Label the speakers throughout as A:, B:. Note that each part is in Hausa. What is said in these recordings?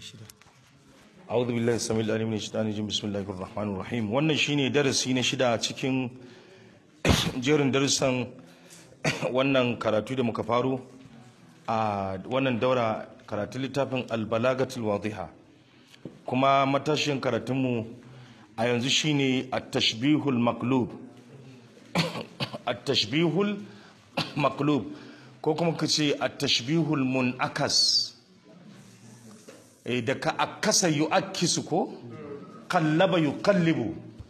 A: أعوذ بالله السميع العليم من الشيطان الرجيم بسم الله الرحمن الرحيم wannan shine darasi na shida cikin jerin darussan wannan karatu da muka faro a wannan daura karatu littafin albalagatul wadiha kuma matashin karatunmu a yanzu shine at-tashbihul maqlub at-tashbihul maqlub ko kuma kace at-tashbihul munakas eh da ka akasa yu'akkisu ko kallaba yuqallibu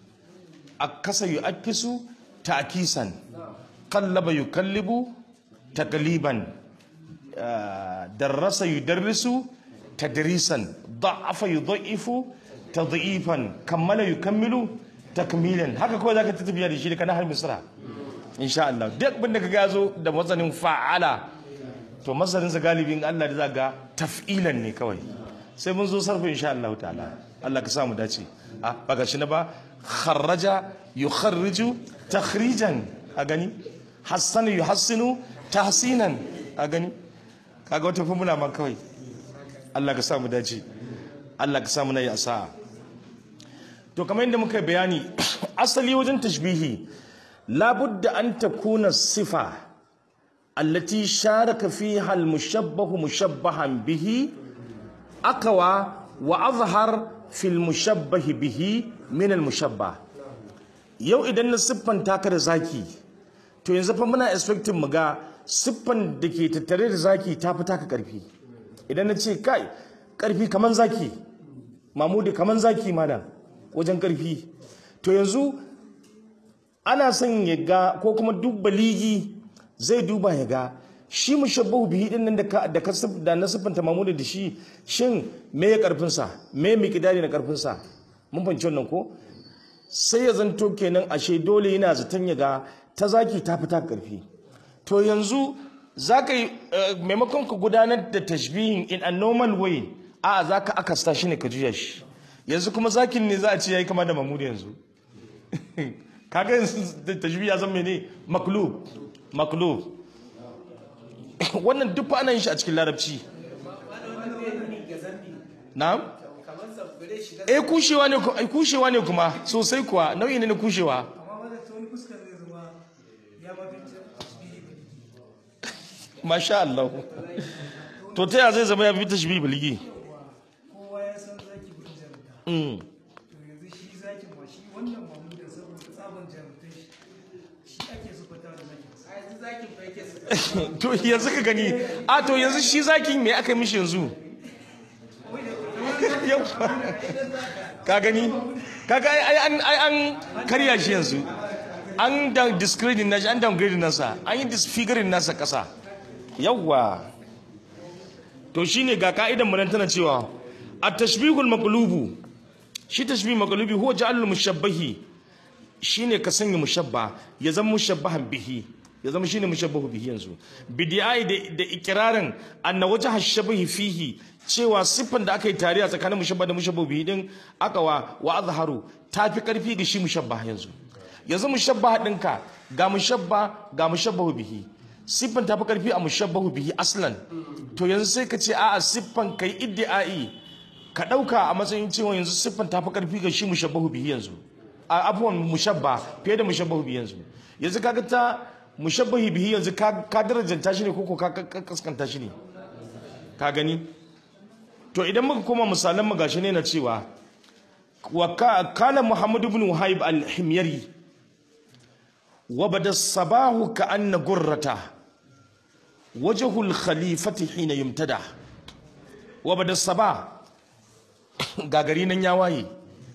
A: akasa yu'akkisu ta'kisan kallaba yuqallibu taqliban darasa yudarrisu tadrisan da'afa yudha'ifu tadhifan kammala yukammilu takmilan haka kawai zaka ta tafiya da shi kana har misra insha Allah duk bin da ka gazo da mazanin fa'ala to mazanin sa galibin Allah da zaka taf'ilan ne kawai sai mun zo sarfa insha Allah ta'ala Allah ka sa mu dace a ba ga shi na ba kharraja yukharriju takhrijan a gani hassana yuhassinu tahsinan a gani kaga wata formula ma kawai Allah ka sa mu dace Allah ka sa mu nayi asa'a to kamar yadda muka bayani asali wajen tashbihi labudda an takuna sifa allati sharaka fiha al-mushabbahu mushabbahan bihi akawa wa azhar fil mushabbahi bihi min al mushabbah yau idan na siffanta ka da zaki to yanzu fa muna expecting mu ga siffan da ke tattare da zaki ta fi taka karfi idan na ce kai karfi kaman zaki mamudi kaman zaki mana wajen karfi to yanzu ana son ya ga ko kuma duk baligi zai duba ya ga shi mushabbahu bihi din nan da ka da ka da na siffanta mamudu da shi shin me ya karfin sa me miqdari na karfin sa mun fahimci wannan ko sai ya zanto kenan ashe dole yana zaton ya ga ta zaki ta fita karfi to yanzu zaka yi maimakon ka gudanar da tashbihin in a normal way a zaka akasta shi ne ka juya shi yanzu kuma zakin ne za a ce yayi kama da mamudu yanzu kaga yanzu tashbih ya zama ne maklub maklub wannan duk ana yin shi a cikin larabci na'am eh kushewa ne eh kushewa ne kuma sosai kuwa nau'i ne na kushewa masha Allah to ta zai zama ya fi tashbih bilgi
B: kowa ya san zaki gudun jarumta to yanzu shi zakin ma shi wannan mamudan saboda tsaban jarumtai shi shi ake sufata da zakin a yanzu zakin fa yake sufata
A: to yanzu ka gani a to yanzu shi zakin me aka mishi yanzu ka gani kaga ai an ai an karya shi yanzu an da discredit nashi an downgrade nasa an yi disfiguring nasa kasa yawwa to shine ga ka'idan mu nan tana cewa at-tashbihul maqlubu shi tashbih maqlubi huwa ja'alul mushabbahi shine ka sanya mushabba ya zama mushabbahan bihi ya zama shine mushabbahu bihi yanzu bidiyai da da ikrarin anna wajha shabahi fihi cewa siffan da aka yi tare a tsakanin mushabba da mushabbahu bihi din aka wa wa azharu tafi karfi ga shi mushabba yanzu yanzu mushabba dinka ga mushabba ga mushabbahu bihi siffan tafi karfi a mushabbahu bihi aslan to yanzu sai ka ce a'a siffan kai iddi'ai ka dauka a matsayin cewa yanzu siffan tafi karfi ga shi mushabbahu bihi yanzu a abuwan mushabba fiye da mushabbahu bihi yanzu yanzu kaga ta mushabbahi bihi yanzu ka ka darajanta shi ne ko ka kaskanta shi ne ka gani to idan muka koma misalan mu gashi ne na cewa wa kana muhammad ibn wahib al-himyari wa bada sabahu ka anna gurrata wajhu al-khalifati hina yumtada wa bada sabah gagari nan ya waye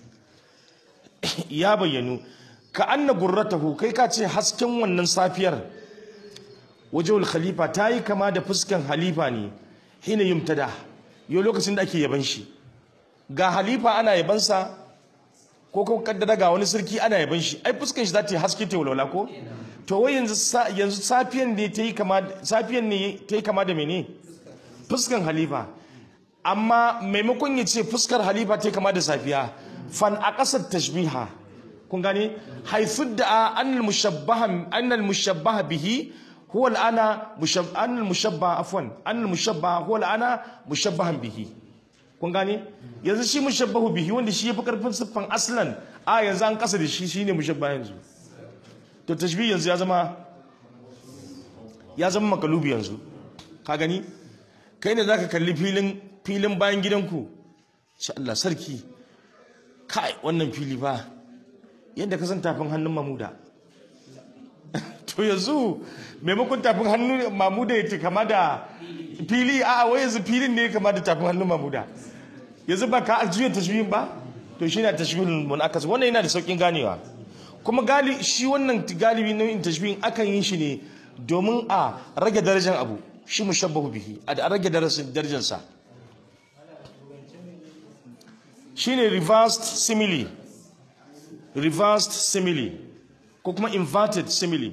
A: ya bayyanu ka anna gurratahu kai ka ce hasken wannan safiyar wajhul khalifa ta yi kama da fuskan halifa ne hina yumtada yau lokacin da ake yaban shi ga halifa ana yabansa ko kuma kaddara ga wani sarki ana yaban shi ai fuskan shi za ta yi haske ta walwala ko to wai yanzu yanzu safiyan ne ta yi kama safiyan ne ta yi kama da mene fuskan halifa amma maimakon ya ce fuskar halifa ta yi kama da safiya fan a ƙasar tashbiha kun gane haifar da annal mushabbaha annal mushabbaha bihi huwa al'ana mushab annal mushabbaha afwan annal mushabbaha huwa al'ana mushabbahan bihi kun gane yanzu shi mushabbahu bihi wanda shi yafi karfin siffan aslan a yanzu an kasa da shi shine mushabba yanzu to tashbih yanzu ya zama ya zama makalubi yanzu ka gani kai ne zaka kalli filin filin bayan gidanku sha Allah sarki kai wannan fili ba yadda ka san tafin hannun mamuda to yanzu maimakon tafin hannun mamuda ya ce kama da fili a wai yanzu filin ne kama da tafin hannun mamuda yanzu ba ka ajiyar tashbihin ba to shi ne tashbihin munakas wannan yana da saukin ganewa kuma gali shi wannan galibi nau'in tashbihin akan yin shi ne domin a rage darajar abu shi mushabbahu bihi a rage darajar sa shine reversed simile reversed simile ko kuma inverted simile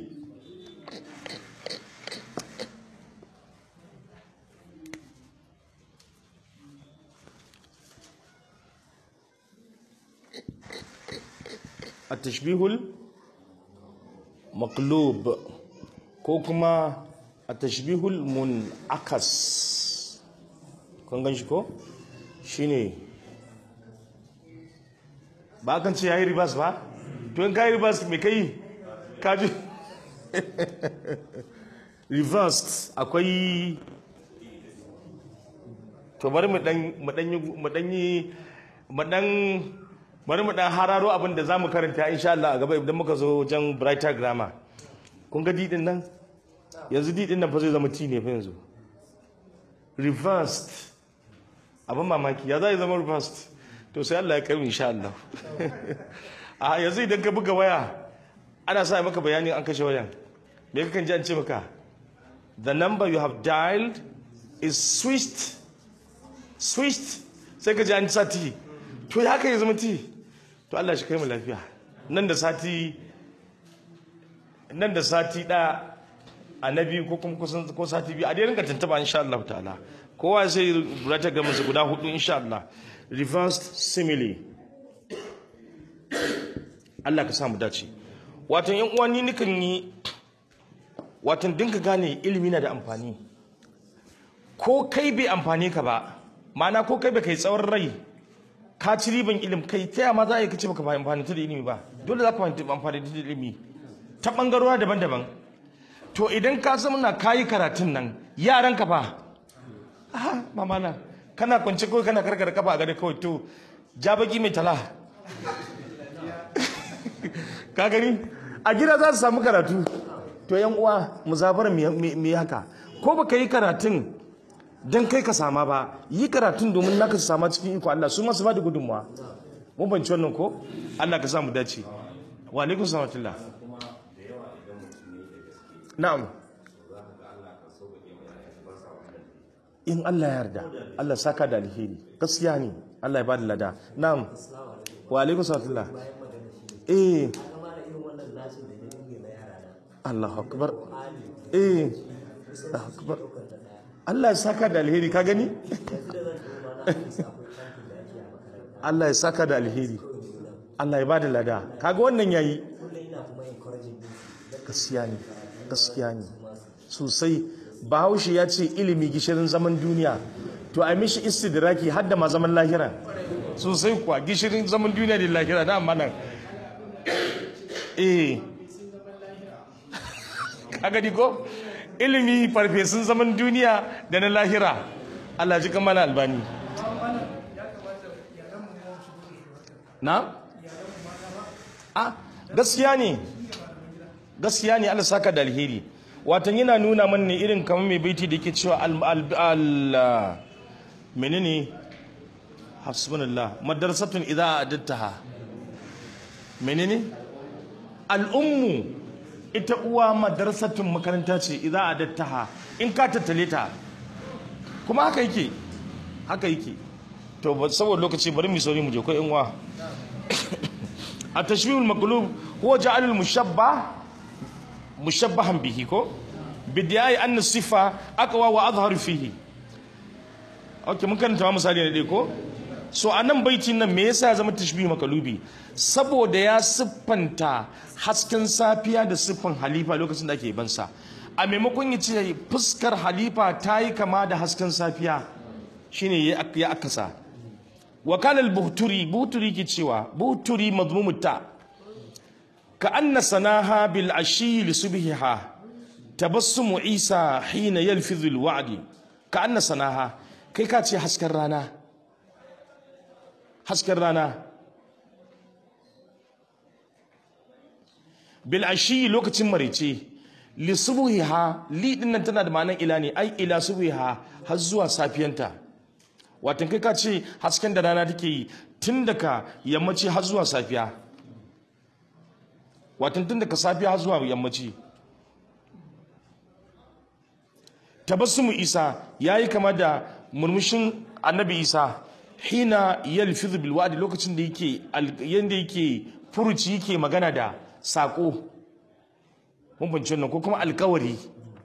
A: التشبيه المقلوب ko kuma التشبيه المنعكس kun gan shi ko shine ba kan ce yayi ribas ba to in kai ribas me kai ka ji reversed akwai to bari mu dan mu dan mu dan yi mu dan bari mu dan hararo abin da zamu karanta insha Allah a gaba idan muka zo wajen brighter grammar kun ga didin nan yanzu didin nan fa zai zama t ne fa yanzu reversed abin mamaki ya zai zama reversed to sai Allah ya kai mu insha Allah a yanzu idan ka buga waya ana sa maka bayani an kashe wayan me kakan ji an ce maka the number you have dialed is switched switched sai ka ji an sa t to ya haka ya zama ti to Allah shi kai mu lafiya nan da sati nan da sati ɗaya annabi ko kuma kusan ko sati biyu a dai rinka tantaba insha Allah ta'ala kowa sai burata ga musu guda hudu insha Allah reversed simile Allah ka sa mu dace wato yan uwa ni nikan yi wato dinka gane ilimi na da amfani ko kai bai amfane ka ba ma'ana ko kai bai kai tsawon rai ka ci riban ilim kai ta yama za a yi kace baka amfani da ilimi ba dole za ka amfani da ilimi ta bangarora daban-daban to idan ka zama na kayi karatun nan yaran ka fa aha mama na kana kwance kawai kana karkar kafa a gare kawai to ja baki mai tala ka gani a gida za su samu karatu to yan uwa muzabar me haka ko baka yi karatun don kai ka sama ba yi karatun domin naka su sama cikin iko Allah su masu ba da gudunmuwa mun banci wannan ko Allah ka samu dace wa alaikum salatullah na'am in Allah ya yarda Allah saka da alheri gaskiya ne Allah ya ba da lada na'am wa alaikum salatullah eh Allahu akbar eh Allahu akbar Allah ya saka da alheri ka gani? Allah ya saka da alheri Allah ya bada lada kaga wannan yayi gaskiya ne gaskiya ne sosai bahaushe ya ce ilimi gishirin zaman duniya to a mishi istidraki har da ma zaman lahira sosai kuwa gishirin zaman duniya da lahira na amma nan eh kaga di ko ilimi farfesun zaman duniya da na lahira Allah ji kamar albani na? a gaskiya ne gaskiya ne Allah saka da alheri watan yana nuna mana ne irin kamar mai baiti da ke cewa al menene hasbunallah madrasatun idza adattaha menene al'ummu ita uwa madrasatun makaranta ce idan adattaha in ka tattale ta kuma haka yake haka yake to saboda lokaci bari mu sauri mu je ko in wa at-tashbih al-maqlub huwa ja'al al-mushabbah mushabbahan bihi ko bidiyai anna sifa aqwa wa azhar fihi okay mun karanta misali ne dai ko so a nan baitin nan me yasa ya zama tashbih makalubi saboda ya siffanta hasken safiya da siffan halifa lokacin da ake bansa a maimakon ya ce fuskar halifa ta yi kama da hasken safiya shine ya akasa wakala al-buhturi buhturi ke cewa buhturi madmumut ta ka anna sanaha bil ashi li subhiha tabassumu isa hina yalfidhu al-wa'di ka anna sanaha kai ka ce hasken rana hasken rana bil ashi lokacin marice li subhiha li din nan tana da ma'anar ila ne ai ila subhiha har zuwa safiyanta watan kai ka ce hasken da rana take yi tun daga yammaci har zuwa safiya watan tun daga safiya har zuwa yammaci tabassumu isa yayi kama da murmushin annabi isa hina yalfizu bil wa'di lokacin da yake yanda yake furuci yake magana da sako mun bance nan ko kuma alkawari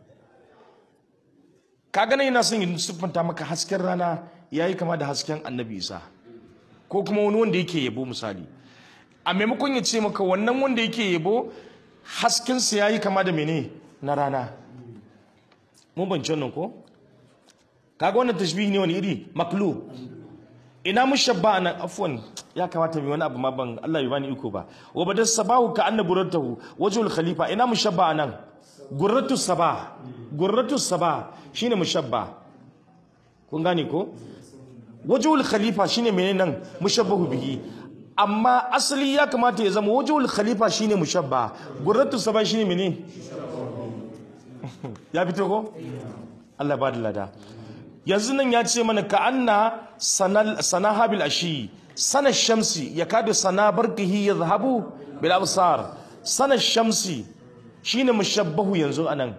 A: ka gane yana son yin siffanta maka hasken rana yayi kama da hasken annabi isa ko kuma wani wanda yake yabo misali a maimakon ya ce maka wannan wanda yake yabo haskensa yayi kama da mene na rana mun bance nan ko kaga wannan tashbihi ne wani iri maklu ina mushabba nan afwan ya kamata mai wani abu ma ban Allah bai bani iko ba wa badar sabahu ka anna gurratahu wajhul khalifa ina mushabba nan gurratu sabah gurratu sabah shine mushabba kun gane ko wajhul khalifa shine menene nan mushabbahu bihi amma asali ya kamata ya zama wajhul khalifa shine mushabba gurratu sabah shine menene ya fito ko Allah ba da lada yanzu nan ya ce mana ka anna sana habil ashi sana shamsi ya kada sana barkihi ya zahabu bil absar sana shamsi shine mushabbahu yanzu anan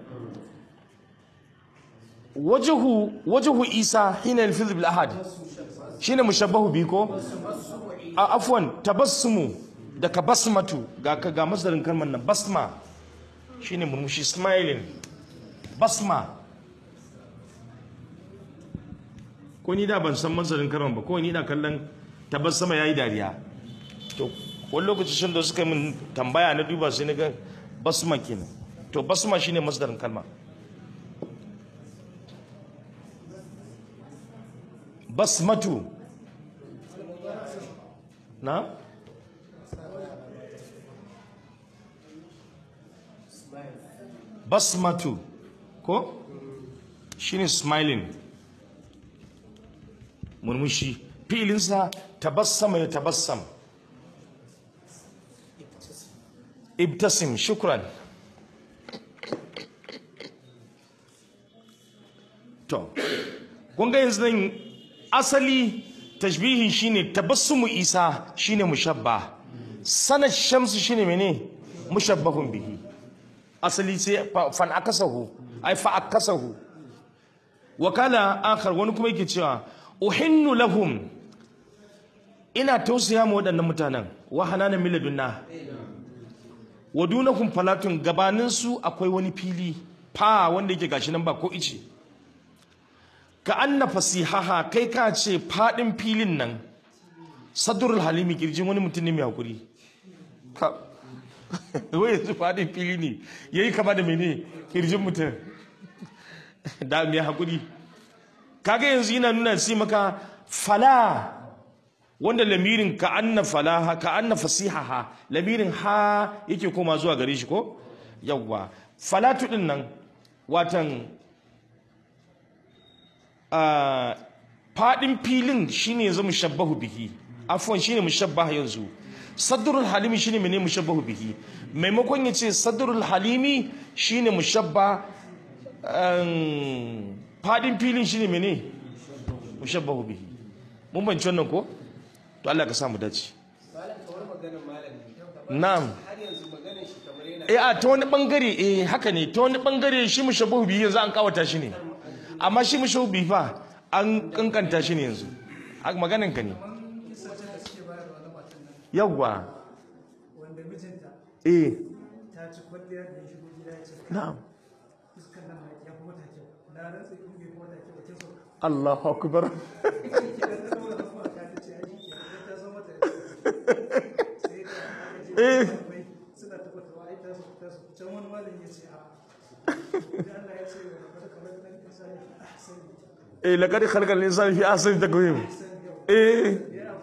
A: wajhu wajhu isa hina al bil ahad shine mushabbahu bi ko a afwan tabassumu da ka basmatu ga ga masdarin kalmar nan basma shine murmushi smiling basma ko ni da ban san masarin karon ba ko ni na kallon tabbas sama yayi dariya to wani lokaci shin da suka min tambaya na duba sai na ga basma kenan to basma shine masdarin kalma basmatu na basmatu ko shine smiling murmushi filinsa tabassama ya tabassam ibtasim shukran to kun ga yanzu nan asali tashbihin shine tabassumu isa shine mushabba sanad shamsu shine mene mushabbahun bihi asali sai fan akasahu ai fa akasahu wakala akhar wani kuma yake cewa uhinnu lahum ina tausaya ma waɗannan mutanen wa hananan miladunna wa dunahum falatun gabanin su akwai wani fili fa wanda yake gashi nan ba ko ice ka anna fasihaha kai ka ce fadin filin nan sadrul halimi kirjin wani mutum ne mai hakuri ka wai yanzu fadin fili ne yayi kama da mene kirjin mutum da mai hakuri kaga yanzu yana nuna sai maka fala wanda lamirin ka anna falaha ka anna fasihaha lamirin ha yake koma zuwa gare shi ko yawwa falatu din nan watan fadin filin shine yanzu mushabbahu bihi afwan shine mushabbaha yanzu sadrul halimi shine mene mushabbahu bihi maimakon ya ce sadrul halimi shine mushabba fadin filin shine mene mushabbahu bihi mun banci wannan ko to Allah ka samu dace na'am eh a ta wani bangare eh haka ne ta wani bangare shi mushabbahu bihi yanzu an kawata shi ne amma shi mushabbahu bihi fa an kankanta shi ne yanzu haka maganin ka ne yawwa
B: wanda mijinta
A: eh
B: ta ci kwalliya da ya shigo gida ya ce
A: na'am
B: fuskan nan mai ya fi mata kyau na rantsa in bai fi mata kyau ba kin so
A: Allahu akbar
B: ke da ta zama da kuma ta ce ai ke da ta zo mata sai da aka je
A: Eh.
B: mai suna tabbatawa ai ta so ta so can wani malami ya ce a da Allah ya ce wa kada kamar nan insani ahsani
A: eh laqad khalaqal insana fi ahsani taqwim eh
B: ya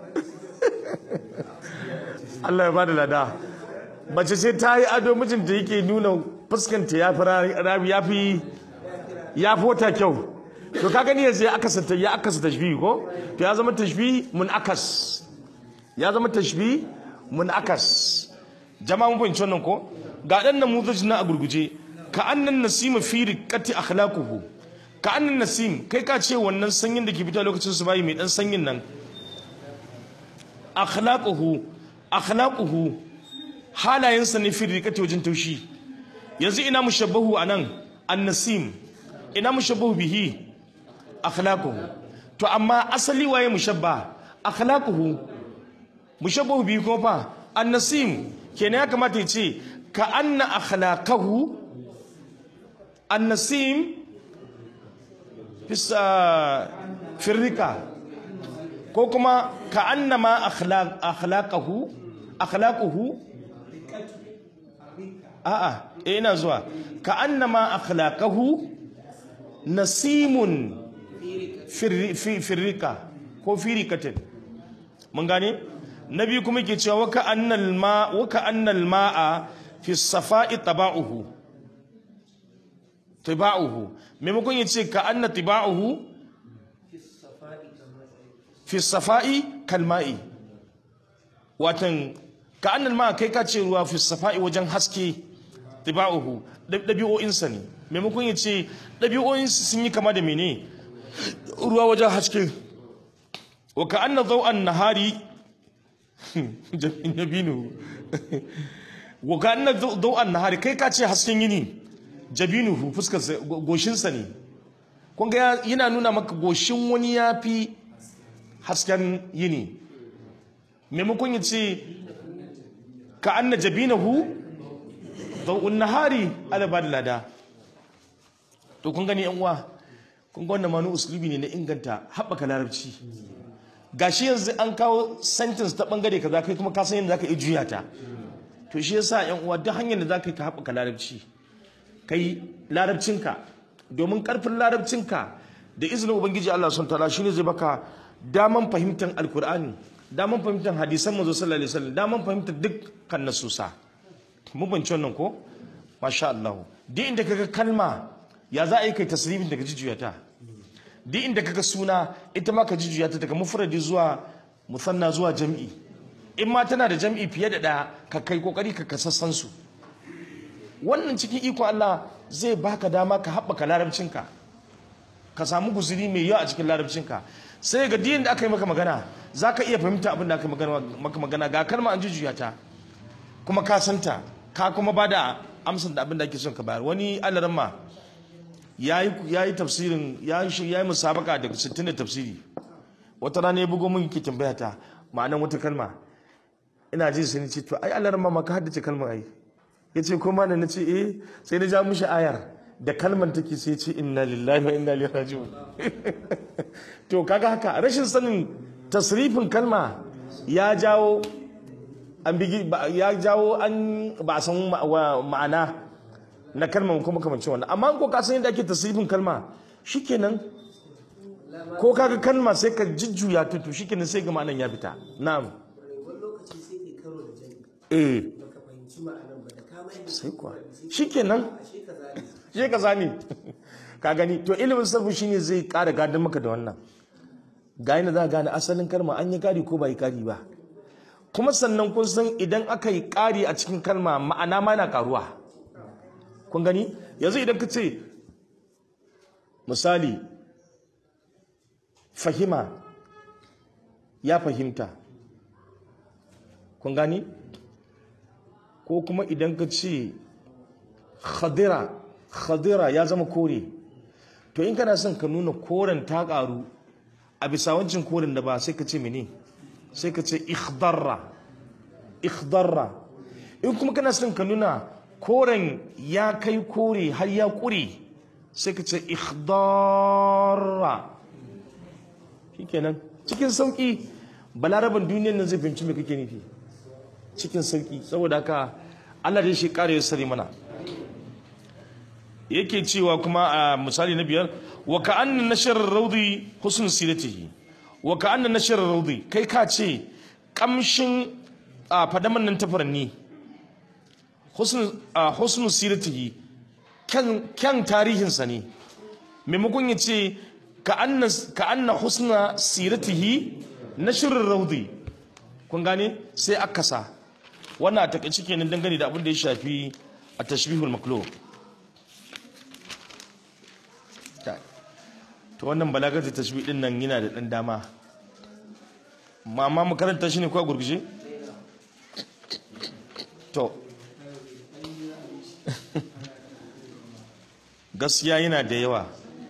A: Allah ya bada lada mace ce ta yi ado mijinta yake nuna fuskanta ya fi rabi ya fi ya fi wata kyau to ka gani yanzu ya akasa ta ya akasa tashbihi ko to ya zama tashbihi mun akas ya zama tashbihi mun akas jama'a mun fahimci wannan ko ga dan nan muzaji na a gurguje ka annan nasima fi riqati akhlaquhu ka annan nasim kai ka ce wannan sanyin da ke fita lokacin su bayi mai dan sanyin nan akhlaquhu akhlaquhu halayensa ne fi riqati wajen taushi yanzu ina mushabbahu anan annasim ina mushabbahu bihi akhlaquhu to amma asali waye mushabba akhlaquhu mushabbahu bihi kuma fa annasim kenan ya kamata ya ce ka anna akhlaqahu annasim bisa firrika ko kuma ka anna ma akhlaq akhlaqahu akhlaquhu a'a eh ina zuwa ka anna ma akhlaqahu nasimun firrika ko firikatin mun gane na biyu kuma ke cewa waka annal ma waka annal ma'a fi safa'i taba'uhu tiba'uhu maimakon ya ce ka anna tiba'uhu fi safa'i kalma'i watan ka annal ma'a kai ka ce ruwa fi safa'i wajen haske tiba'uhu ɗabi'o'insa ne maimakon ya ce ɗabi'o'insa sun yi kama da mene ruwa wajen haske wa ka anna zau'an nahari jabinu wa ka anna zau'an nahari kai ka ce hasken yini jabinuhu fuskar goshinsa ne kun ga yana nuna maka goshin wani ya fi hasken yini maimakon ya ce ka anna jabinahu zau'un nahari ala ba da lada to kun gani yan uwa kun ga wannan manu usulubi ne na inganta haɓaka larabci gashi yanzu an kawo sentence ta bangare kaza kai kuma ka san yadda zaka iya juya ta to shi yasa yan uwa duk hanyar da zaka yi ka haɓaka larabci kai larabcinka domin karfin larabcinka da izinin ubangiji Allah sun tala shine zai baka daman fahimtar alkur'ani daman fahimtar hadisan manzo sallallahu alaihi wasallam daman fahimtar dukkan nasusa mun bance wannan ko masha Allah duk inda kaga kalma ya za a yi kai tasrifin daga jijiyata duk inda kaga suna ita ma ka jijiyata daga mufradi zuwa musanna zuwa jam'i in ma tana da jam'i fiye da ɗaya ka kai kokari ka kasassan su wannan cikin iko Allah zai baka dama ka haɓaka larabcinka ka samu guzuri mai yawa a cikin larabcinka sai ga diyin da aka yi maka magana za ka iya fahimta abin da aka yi maka magana ga kalma an jijiyata kuma ka santa ka kuma ba da amsar da abin da ake son ka bayar wani alaramma ya yi tafsirin ya yi musabaka daga 60 da tafsiri wata rana ya bugo mun ke tambaya ta ma'anan wata kalma ina jin sai ni ce to ai alaramma ma ka haddace kalmar ai ya ce ko mana na ce eh sai na ja mishi ayar da kalmar take sai ce inna lillahi wa inna ilaihi raji'un to kaga haka rashin sanin tasrifin kalma ya jawo an bigi ya jawo an ba a san ma'ana na kalmar kuma kamancin wannan amma ko ka san yadda ake tasrifin kalma shikenan ko kaga kalma sai ka jujjuya ta to shikenan sai ga ma'anan ya fita na'am
C: wani lokaci sai kai karo da jami
A: eh
C: baka fahimci ma'anan ba da kama yadda
A: sai kuwa shikenan
C: ashe ka zane
A: shi ka sani ka gani to ilimin sarfu shine zai kara gadon maka da wannan ga yana za a gane asalin kalma an yi kari ko ba yi kari ba kuma sannan kun san idan aka yi kari a cikin kalma ma'ana ma na karuwa kun gani yanzu idan ka ce misali fahima ya fahimta kun gani ko kuma idan ka ce khadira khadira ya zama kore to in kana son ka nuna koren ta karu a bisa wancan koren da ba sai ka ce mene sai ka ce ikhdarra ikhdarra in kuma kana son ka nuna koren ya kai kore har ya kure sai ka ce ikhdarra shikenan cikin sauki balaraban duniyar nan zai fahimci me kake nufi cikin sauki saboda haka Allah dai shi kare ya sare mana yake cewa kuma a misali na biyar wa ka'anna nashar raudi husn siratihi wa ka'anna nashar raudi kai ka ce kamshin a fadaman nan ta furanni husnu a husnu siratihi kyan kyan tarihinsa ne maimakon ya ce ka anna ka anna husna siratihi nashrul raudi kun gane sai akasa wannan a takaice kenan dangane da abin da ya shafi a tashbihul maklub to wannan balagar da tashbih din nan yana da dan dama ma ma mu karanta shi ne ko a gurguje to gaskiya yana da yawa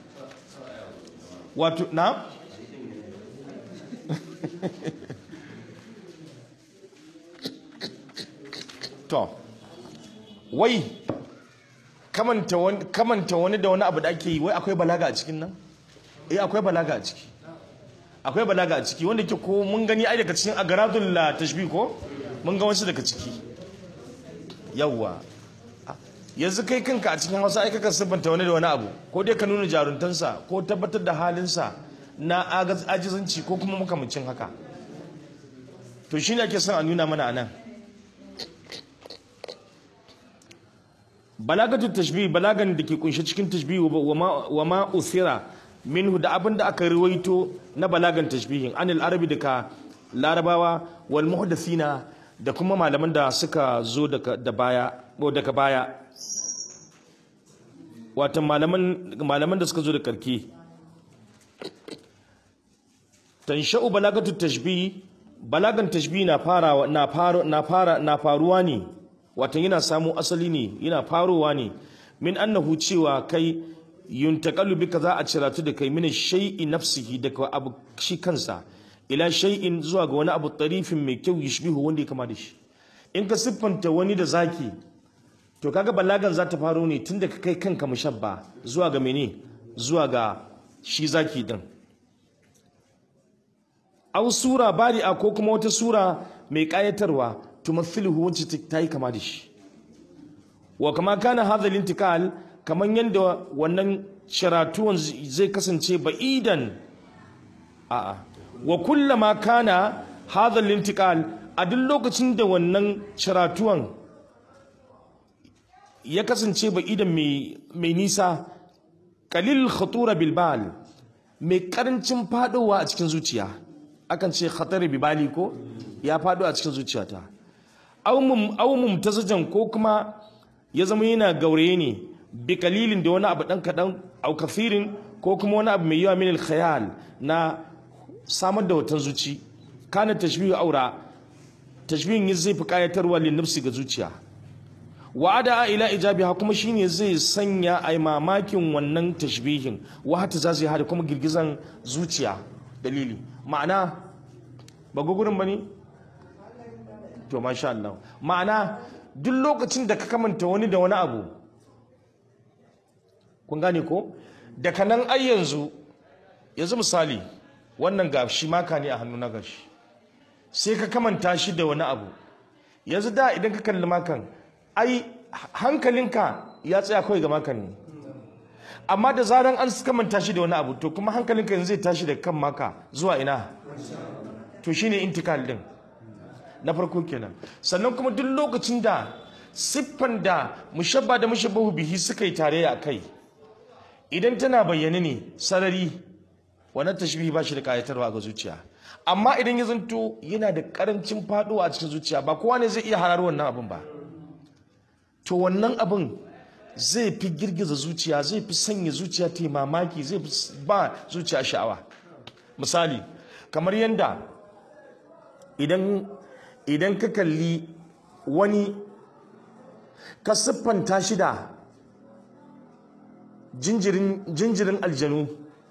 A: wato na to wai kamanta wani kamanta wani da wani abu da ake yi wai akwai balaga a cikin nan eh akwai balaga a ciki akwai balaga a ciki wanda ke ko mun gani ai daga cikin agaradul la tashbih ko mun ga wasu daga ciki yawwa yanzu kai kanka a cikin Hausa ai kaka siffanta wani da wani abu ko dai ka nuna jaruntansa ko tabbatar da halinsa na agaz- ajizanci ko kuma makamancin haka to shine ake son a nuna mana anan balagatu tashbih balagan da ke kunshe cikin tashbih wa ma- wa ma usira minhu da abin da aka riwaito na balagan tashbihin anil arabi daga larabawa wal muhdathina da kuma malaman da suka zo daga da baya ko daga baya wato malaman malaman da suka zo da karki tansha'u balagatu tashbih balagan tashbih na farawa na faro na fara na faruwa ne wato yana samu asali ne yana farowa ne min annahu cewa kai yuntaqalu bika za a ciratu da kai min shay'i nafsihi daga abu shi kansa ila shay'in zuwa ga wani abu tarifin mai kyau yishbihu wanda ya kama da shi in ka siffanta wani da zaki to kaga balagan za ta faro ne tun da ka kai kanka mushabba zuwa ga mene zuwa ga shi zaki din aw sura bari'a ko kuma wata sura mai kayatarwa tumathiluhu wacce ta yi kama da shi wa kama kana hadha intikal kaman yanda wannan sharatuwan zai kasance ba'idan a'a wa kullama kana hadha intikal a duk lokacin da wannan sharatuwan ya kasance ba'idan mai mai nisa qalil khatura bil bal mai karancin fadowa a cikin zuciya akan ce khatar bibali ko ya fado a cikin zuciyata aw mumtazajan ko kuma ya zama yana gauraye ne bi kalilin da wani abu dan kadan aw kafirin ko kuma wani abu mai yawa min al khayal na samar da watan zuci kana tashbihu aura tashbihin zai fi kayatarwa lin nafsi ga zuciya wa'ada ila ijabiha kuma shine zai sanya ai mamakin wannan tashbihin wa hata zazi hada kuma girgizan zuciya dalili ma'ana ba gugurin bane to masha Allah ma'ana duk lokacin da ka kamanta wani da wani abu kun gane ko daga nan ai yanzu yanzu misali wannan ga shi maka ne a hannu na gashi sai ka kamanta shi da wani abu yanzu da idan ka kalli makan ai hankalinka ya tsaya kawai ga makan ne amma da zaran an kamanta shi da wani abu to kuma hankalinka yanzu zai tashi da kan maka zuwa ina to shine intikal din na farko kenan sannan kuma duk lokacin da siffan da mushabba da mushabbahu bihi suka yi tare a kai idan tana bayyane ne sarari wannan tashbihi ba shi da kayatarwa ga zuciya amma idan ya zanto yana da karancin faduwa a cikin zuciya ba kowa ne zai iya harar wannan abin ba to wannan abin zai fi girgiza zuciya zai fi sanya zuciya ta yi mamaki zai fi ba zuciya sha'awa misali kamar yadda idan idan ka kalli wani ka siffanta shi da jinjirin jinjirin aljanu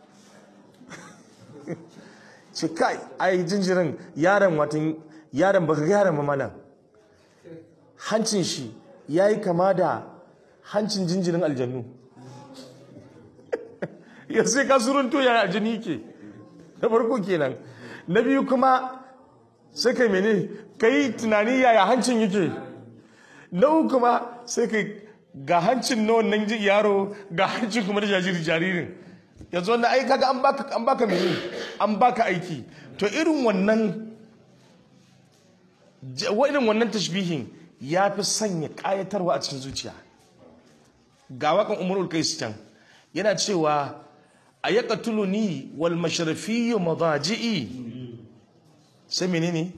A: ce kai ai jinjirin yaron watan yaron baka ga yaron ba mana hancin shi yayi kama da hancin jinjirin aljanu ya sai ka surunto ya aljani yake na farko kenan na biyu kuma sai kai mene kai tunani yaya hancin yake na uku kuma sai kai ga hancin na wannan yaro ga hancin kuma na jaririn yanzu wannan ai kaga an baka an baka mene an baka aiki to irin wannan J- irin wannan tashbihin ya fi sanya ƙayatarwa a cikin zuciya ga waƙan umarul kais can yana cewa a ya ni wal masharafiyu madaji'i sai menene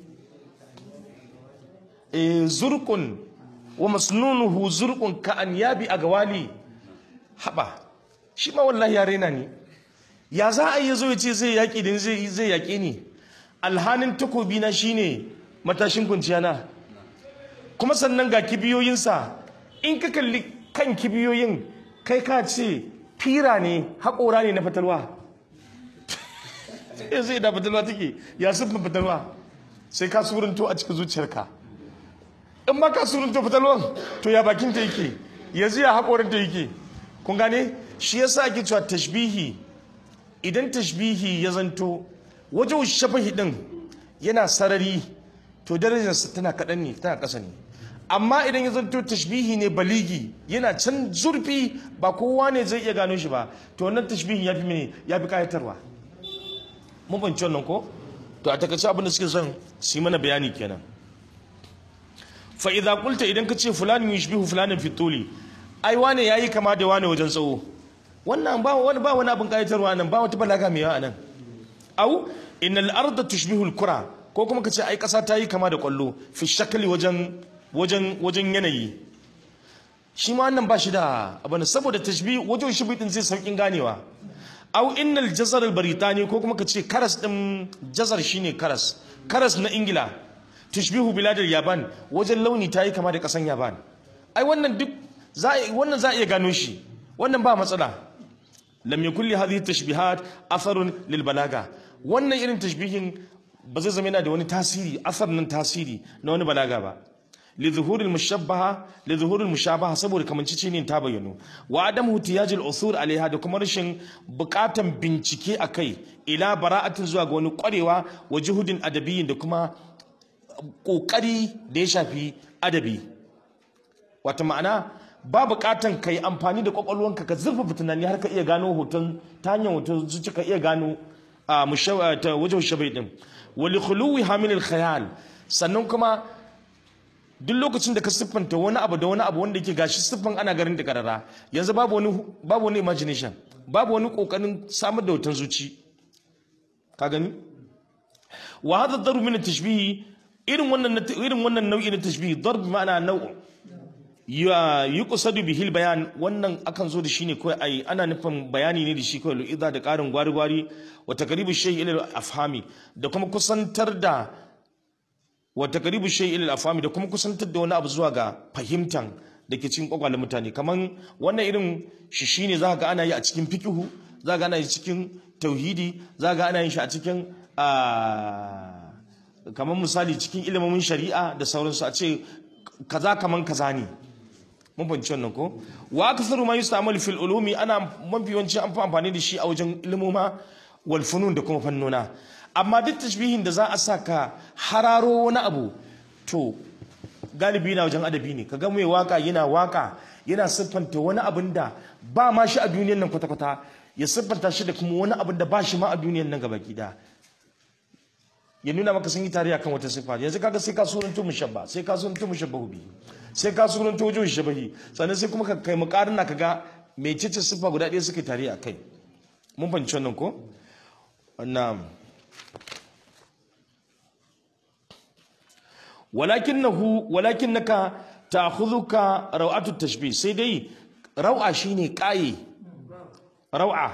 A: e zurqun wa masnunuhu zurqun ka an yabi agwali haba shi ma wallahi ya rena ni ya za a yi zo ya ce zai yaƙi din zai zai yaƙe ni alhanin takobi na shine matashin kunciya na kuma sannan ga kibiyoyinsa in ka kalli kan kibiyoyin kai ka ce fira ne haƙora ne na fatalwa ya zai da fatalwa take ya siffin fatalwa sai ka surinto a cikin zuciyarka in ba ka surinto fatalwan to ya bakinta yake yanzu ya haƙorinta yake kun gane shi yasa ake cewa tashbihi idan tashbihi ya zanto wajen shafahi din yana sarari to darajarsa tana kaɗan ne tana ƙasa ne amma idan ya zanto tashbihi ne baligi yana can zurfi ba kowa ne zai iya gano shi ba to wannan tashbihin ya fi mene ya fi kayatarwa mun fahimci wannan ko to a takaice abin da suke son su yi mana bayani kenan fa idza qulta idan ka ce fulani yushbihu fulanin fi tuli ai wane yayi kama da wane wajen tsawo wannan ba wani ba wani abin kayatarwa nan ba wata balaga mai yawa nan au innal arda tushbihu al-kura ko kuma kace ai kasa ta yi kama da kwallo fi shakli wajen wajen wajen yanayi shi ma wannan ba shi da abin saboda tashbih wajen shi din zai saukin ganewa au innal jazar al-baritani ko kuma kace karas din jazar shine karas karas na ingila tushbihu biladar yaban wajen launi ta yi kama da kasan yaban ai wannan duk za wannan za a iya gano shi wannan ba matsala lam yakul li hadhihi tashbihat atharun lil balaga wannan irin tashbihin ba zai zama yana da wani tasiri athar nan tasiri na wani balaga ba li zuhur al mushabbaha li zuhur al mushabaha saboda kamancici ne ta bayyano wa adam hutiyaj al usur alaiha da kuma rashin bukatan bincike akai ila bara'atin zuwa ga wani kwarewa wa juhudin adabiyyin da kuma kokari da ya shafi adabi wata ma'ana ba bukatan ka yi amfani da kwakwalwanka ka zurfafa tunani har ka iya gano hoton ta hanyar hoton zuci ka iya gano a ta wajen shabai din wali khuluwi hamilil khayal sannan kuma duk lokacin da ka siffanta wani abu da wani abu wanda yake gashi siffan ana garin da karara yanzu babu wani babu wani imagination babu wani kokarin samar da hoton zuci ka gani wa hadha daru min tashbihi irin wannan irin wannan nau'i na tashbihi darb ma'ana nau'u ya yi kusadu bihil bayan wannan akan zo da shi ne kawai ai ana nufin bayani ne da shi kawai lu'iza da ƙarin gwari-gwari wa takaribu shay ila afhami da kuma kusantar da wa takaribu shay ila afhami da kuma kusantar da wani abu zuwa ga fahimtan da ke cikin kwakwalen mutane kaman wannan irin shi shine za ga ana yi a cikin fikihu za ga ana yi cikin tauhidi za ga ana yin shi a cikin kamar misali cikin ilimin shari'a da sauransu a ce kaza kaman kaza ne mun fahimci wannan ko wa aktharu ma yustamal fil ulumi ana mafi yawanci an fi amfani da shi a wajen ilmoma wal funun da kuma fannona amma duk tashbihin da za a sa ka hararo wani abu to galibi na wajen adabi ne kaga mai waka yana waka yana siffanta wani abin da ba ma shi a duniyar nan kwata-kwata ya siffanta shi da kuma wani abin da ba shi ma a duniyar nan gaba gida ya nuna maka sun yi tare akan wata siffa yanzu kaga sai ka suranto mushabba sai ka suranto mushabbahu bi sai ka suranto wajen shabahi sannan sai kuma ka kai muqarna kaga mecece siffa guda ɗaya suka tare a kai mun fahimci wannan ko wannan walakinahu walakinaka ta'khudhuka raw'atu tashbih sai dai raw'a shine qaye raw'a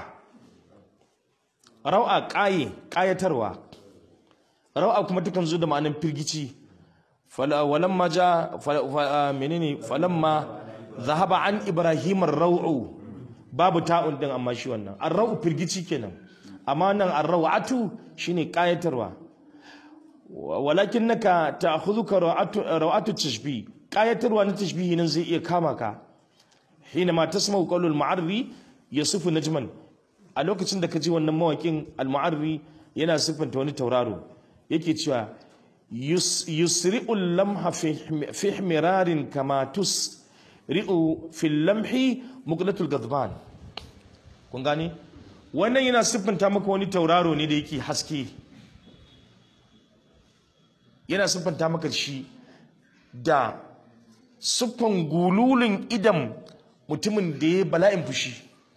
A: raw'a qaye qayatarwa rawa kuma takan zo da ma'anar firgici walamma ja menene falamma zahaba an ibrahim ar-raw'u babu ta'un din amma shi wannan ar-raw'u firgici kenan amma nan ar-raw'atu shine qayatarwa walakinnaka ta'khudhuka raw'atu raw'atu tashbih qayatarwa na tashbihi nan zai iya kama ka hina ma tasma'u qawlul mu'arri yasifu najman a lokacin da ka ji wannan mawakin al-mu'arri yana siffanta wani tauraro yake cewa yusri'ul lamha fi himirarin kama tusri'u fil lamhi muqlatul gadban kun gane wannan yana siffanta maka wani tauraro ne da yake haske yana siffanta maka shi da siffan gululin idan mutumin da ya bala'in fushi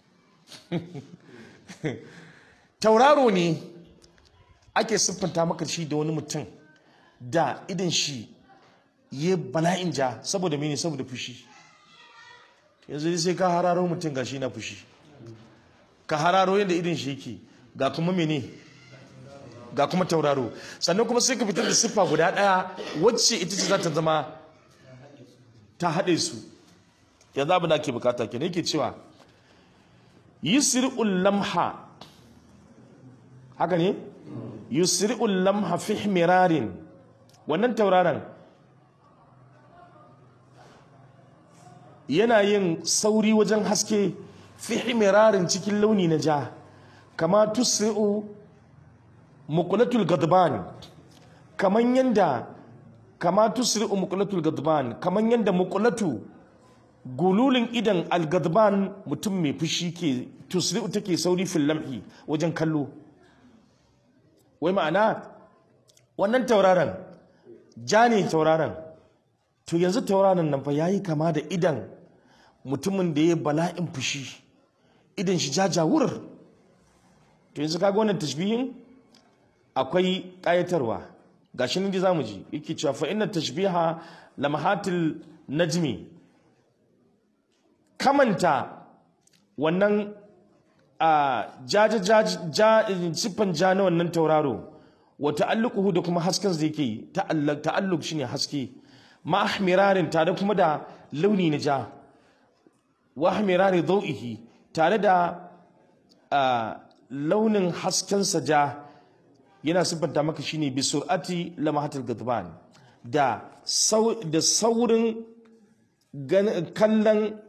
A: tauraro ne ake siffanta maka shi da wani mutum da idan shi ya bala'in ja saboda mene saboda fushi yanzu dai sai ka hararo mutum gashi na fushi ka hararo yadda idan shi yake ga kuma mene ga kuma tauraro sannan kuma sai ka fitar da siffa guda ɗaya wacce ita ce za ta zama ta haɗe su yanzu abin da ake bukata kenan yake cewa yusri'ul lamha haka ne yusri'ul lamha fi mirarin wannan tauraron yana yin sauri wajen haske fi mirarin cikin launi na ja kama tusri'u muqlatul gadban kaman yanda kama tusri'u muqlatul gadban kaman yanda muqlatu gululin idan algadban mutum mai fushi ke tusri'u take sauri fil lamhi wajen kallo wai ma'ana wannan tauraron ja ne tauraron to yanzu tauraron nan fa yayi kama da idan mutumin da ya bala'in fushi idan shi jajawur to yanzu kaga wannan tashbihin akwai ƙayatarwa gashi nan ji zamu ji yake cewa fa inna tashbiha lamahatil najmi kamanta wannan a jaja siffan ja na wannan tauraro wa ta'alluquhu da kuma hasken da yake ta'alluq ta'alluq shine haske ma ahmirarin tare kuma da launi na ja wa ahmirari dawihi tare da launin hasken sa ja yana siffanta maka shine bi sur'ati lamahatul gadban da da saurin kallon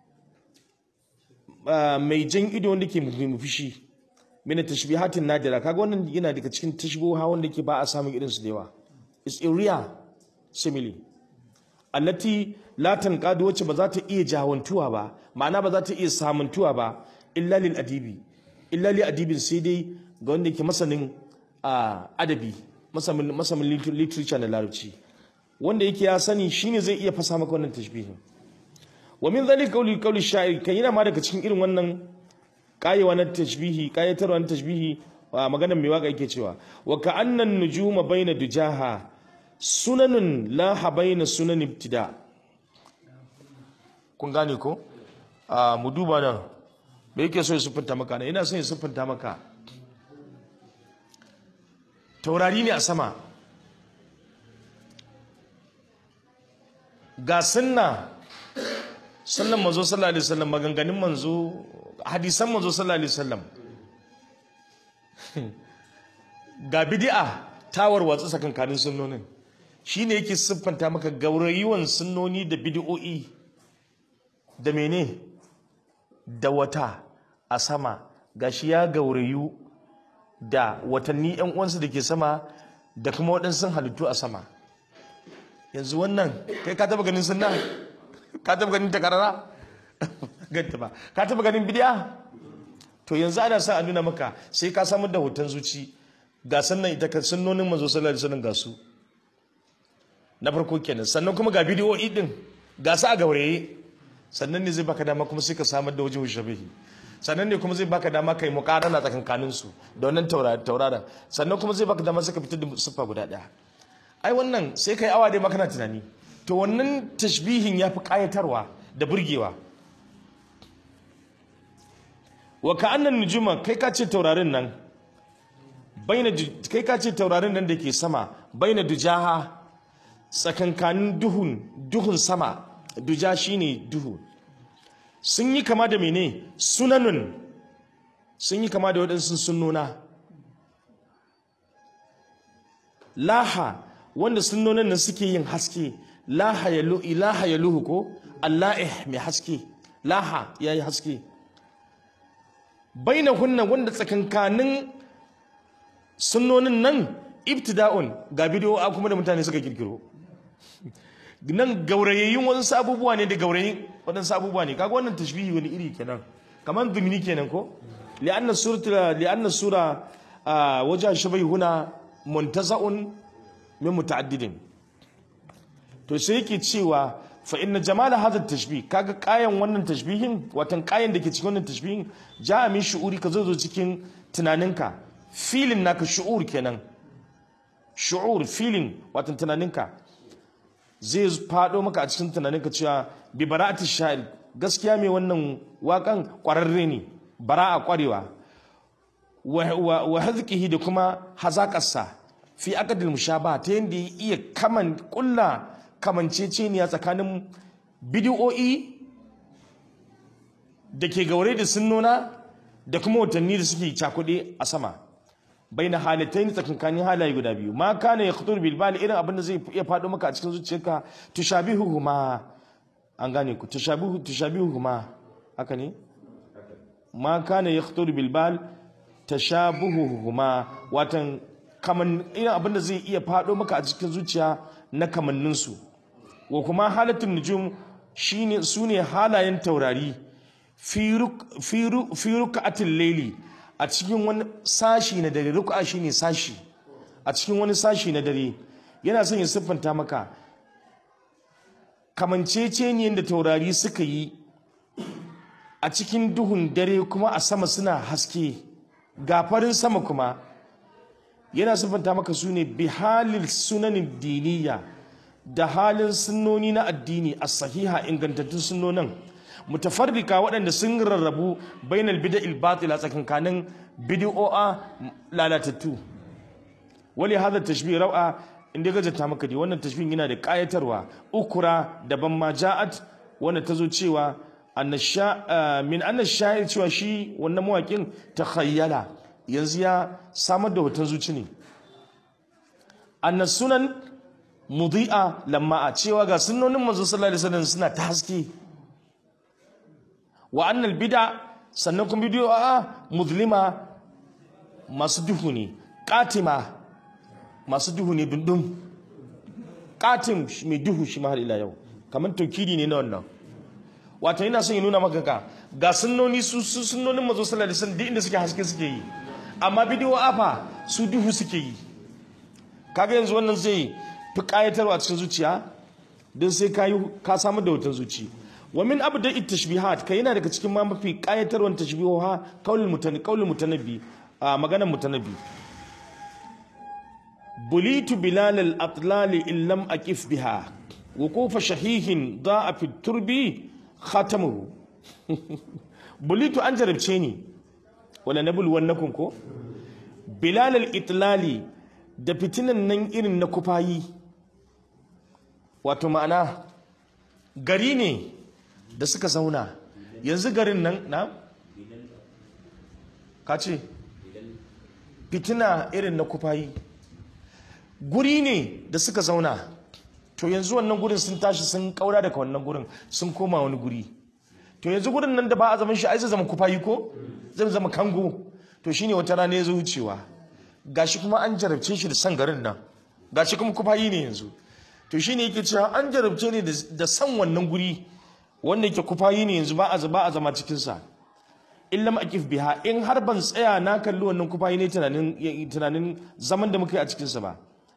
A: mai jan ido wanda ke fushi mina tashbihatin nadira kaga wannan yana daga cikin tashbiha wanda ke ba a samun irin su da yawa is a rare simile allati la tanqadu wacce ba za ta iya jawantuwa ba ma'ana ba za ta iya samuntuwa ba illa lil adibi illa li adibin sai dai ga wanda ke masanin adabi masanin masanin literature na larabci wanda yake ya sani shine zai iya fasa maka wannan tashbihin wa min zalika qawli qawli sha'ir kan yana ma daga cikin irin wannan kayewa na tashbihi kayatarwa na tashbihi wa maganar mai waka yake cewa wa ka'annan nujuma baina dujaha sunanun la baina sunan ibtida kun gane ko a mu duba nan me yake so ya siffanta maka na ina son ya siffanta maka taurari ne a sama ga sunna sannan manzo sallallahu alaihi wasallam maganganun manzo hadisan manzo sallallahu alaihi wasallam ga bid'a tawar watsa sakankanin sunnonin shine yake siffanta maka gaurayuwan sunnoni da bid'o'i da mene da wata a sama gashi ya gaurayu da watanni yan uwansu da ke sama da kuma waɗansu halittu a sama yanzu wannan kai ka taba ganin sunna ka taba ganin takarara ganta ba ka taba ganin bidiya to yanzu ana sa a nuna maka sai ka samar da hoton zuci ga sannan ita kan sunnonin manzo sallallahu alaihi wasallam ga su na farko kenan sannan kuma ga bidiyoyi din ga su a gauraye sannan ne zai baka dama kuma sai ka samar da wajen shabihi sannan ne kuma zai baka dama kai muqarana tsakankanin su da wannan taurara sannan kuma zai baka dama sai ka fitar da siffa guda daya ai wannan sai kai awa dai ma kana tunani to wannan tashbihin yafi kayatarwa da burgewa wa ka'annan nujuma kai ka ce taurarin nan baina kai ka ce taurarin nan da ke sama baina dujaha tsakankanin duhun duhun sama duja shine duhu sun yi kama da mene sunanun sun yi kama da waɗansu sunnona laha wanda sunnonin nan suke yin haske laha ya ilaha ya luhu ko allahih mai haske laha ya yi haske baina hunna wanda tsakankanin sunnonin nan ibtida'un ga bidiyo a kuma da mutane suka kirkiro nan gaurayayyun wasu abubuwa ne da gaurayin waɗansu abubuwa ne kaga wannan tashbihi wani iri kenan kamar dumini kenan ko li'anna surata li'anna sura wajen shabai huna muntaza'un min muta'addidin to sai yake cewa fa inna jamala hadha tashbih kaga kayan wannan tashbihin watan kayan da ke cikin wannan tashbihin ja'a min shu'uri ka zo zo cikin tunaninka filin naka shu'ur kenan shu'ur filin watan tunaninka zai fado maka a cikin tunaninka cewa bi bara'ati sha'ir gaskiya mai wannan wakan kwararre ne bara'a kwarewa wa wa hazqihi da kuma hazaƙarsa fi aqdil mushabaha ta yanda ya iya kaman kulla kamanceceniya tsakanin bidiyo'i da ke gaure da sunnona da kuma watanni da suke cakuɗe a sama bai na halittai ne tsakankanin halaye guda biyu ma kana ya kutur bilbali irin abin da zai iya faɗo maka a cikin zuciyarka tushabihu huma an gane ku tushabihu tushabihu huma haka ne ma kana ya kutur bilbal tashabuhu huma watan kaman irin abin da zai iya faɗo maka a cikin zuciya na kamanninsu wa kuma halattun nujum shine sune halayen taurari fi ruka'atin laili a cikin wani sashi na dare ruka'a shine sashi a cikin wani sashi na dare yana son ya siffanta maka kamanceceniyar da taurari suka yi a cikin duhun dare kuma a sama suna haske gafarin sama kuma yana siffanta maka su ne bihalil sunanin diniya da halin sunnoni na addini a sahiha ingantattun sunnonin mutafarrika waɗanda sun rarrabu bainal bida'il batila tsakankanin bid'o'a lalatattu wali hada tashbih rau'a inda ga jata maka dai wannan tashbih yana da kayatarwa ukura daban ma ja'at wanda ta zo cewa annasha min anna sha'ir cewa shi wannan mawakin takhayyala yanzu ya samar da hoton zuci ne annas sunan mudi'a lamma a cewa ga sunnonin manzo sallallahu alaihi wasallam suna ta haske wa annal bid'a sannan kuma bidiyo a muzlima masu duhu ne katima masu duhu ne dundun katim mai duhu shi har ila yau kamar taukidi ne na wannan wato yana son ya nuna maka ka ga sunnoni su sunnonin manzo sallallahu alaihi wasallam duk inda suke haske suke yi amma bidiyo afa su duhu suke yi kaga yanzu wannan zai fi kayatarwa cikin zuciya don sai ka yi ka samu da wutan zuci wa min abu da tashbihat kai yana daga cikin ma mafi kayatarwan tashbihoha qaulul mutani qaulul mutanabbi a maganar mutanabbi bulitu bilal al atlali in lam aqif biha wuqufa shahihin da'a fi turbi khatamuhu bulitu an jarabce ni wala nabul wannakum ko bilal al itlali da fitinan nan irin na kufayi wato ma'ana gari ne da suka zauna yanzu garin nan na ka ce fitina irin na kufayi guri ne da suka zauna to yanzu wannan gurin sun tashi sun kaura daga wannan gurin sun koma wani guri to yanzu gurin nan da ba a zaman shi ai zai zama kufayi ko zai zama kango to shine wata rana ya zo wucewa gashi kuma an jarabce shi da san garin nan gashi kuma kufayi ne yanzu to shine yake cewa an jarabce ne da san wannan guri wanda yake kufayi ne yanzu ba a ba a zama cikin sa illam akif biha in har ban tsaya na kalli wannan kufayi ne tunanin tunanin zaman da muka yi a cikin sa ba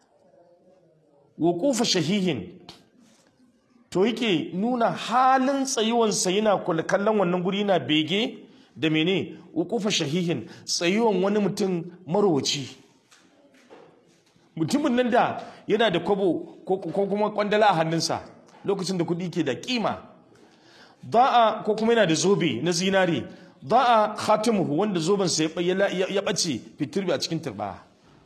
A: wuqufa shahihin to yake nuna halin tsayuwan sa yana kallon wannan guri yana bege da mene wuqufa shahihin tsayuwan wani mutum marowaci mutumin nan da yana da kwabo ko kuma kwandala a hannunsa lokacin da kuɗi ke da kima da'a ko kuma yana da zobe na zinari da'a khatimuhu wanda zoben sa ya ɓace fitirbi a cikin turba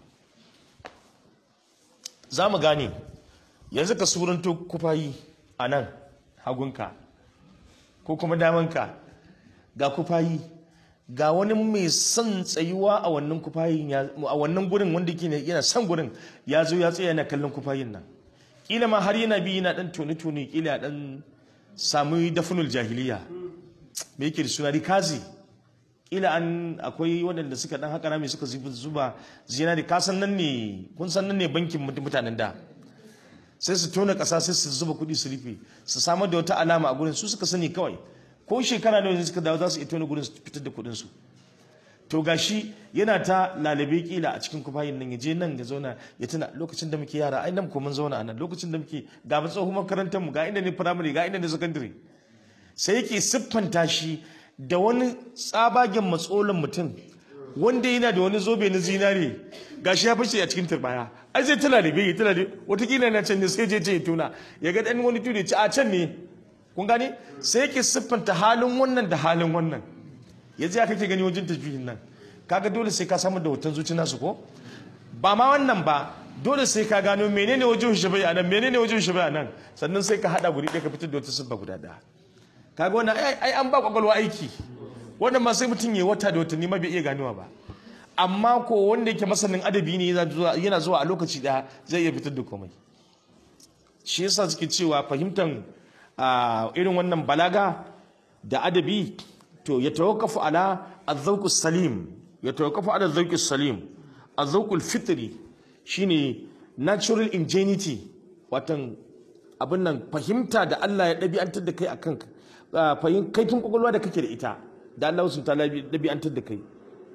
A: za mu gane yanzu ka suranto kufayi a nan hagunka ko kuma damanka ga kufayi ga wani mai son tsayuwa a wannan kufayin a wannan gurin wanda yake yana son gurin ya zo ya tsaya yana kallon kufayin nan kila ma har yana bi yana dan tone tone kila dan samu dafunul jahiliya me yake da suna rikazi kila an akwai waɗanda suka dan haka rami suka zuba zinari ka san nan ne kun san nan ne bankin mutanen da sai su tona ƙasa sai su zuba kuɗi su rufe su samar da wata alama a gurin su suka sani kawai ko shekara nawa suka dawo za su iya tona gurin su fitar da kuɗin su to gashi yana ta lalabe kila a cikin kufayin nan ya je nan ya zauna ya tuna lokacin da muke yara ai nan ko mun zauna a nan lokacin da muke ga mu tsohon makarantar mu ga inda ne primary ga inda ne secondary sai yake siffanta shi da wani tsabagen matsolin mutum wanda yana da wani zobe na zinare gashi ya fashe a cikin turbaya ai zai tana da bai tana da watakila na can ne sai je ce ya tuna ya ga dan wani tudu ya ce a can ne kun gane sai yake siffanta halin wannan da halin wannan yanzu ya kake gani wajen tafiyin nan kaga dole sai ka samu da hoton zuci nasu ko ba ma wannan ba dole sai ka gano menene wajen shabai a nan menene wajen shabai a nan sannan sai ka hada guri ɗaya ka fitar da wata siffa guda ɗaya kaga wannan ai ai an ba kwakwalwa aiki wannan ma sai mutum ya wata da watanni ma bai iya ganewa ba amma ko wanda yake masanin adabi ne yana zuwa- yana zuwa a lokaci ɗaya zai iya fitar da komai shi yasa suke cewa fahimtar ah, irin wannan balaga da adabi to ya tawakkafu ala az salim ya tawakkafu ala az salim az fitri shine natural ingenuity watan abin nan fahimta da Allah ya ɗabi'antar da kai a kanka ah, fahim kaifin kwakwalwa da kake da ita da Allah sun ta ɗabi'antar da kai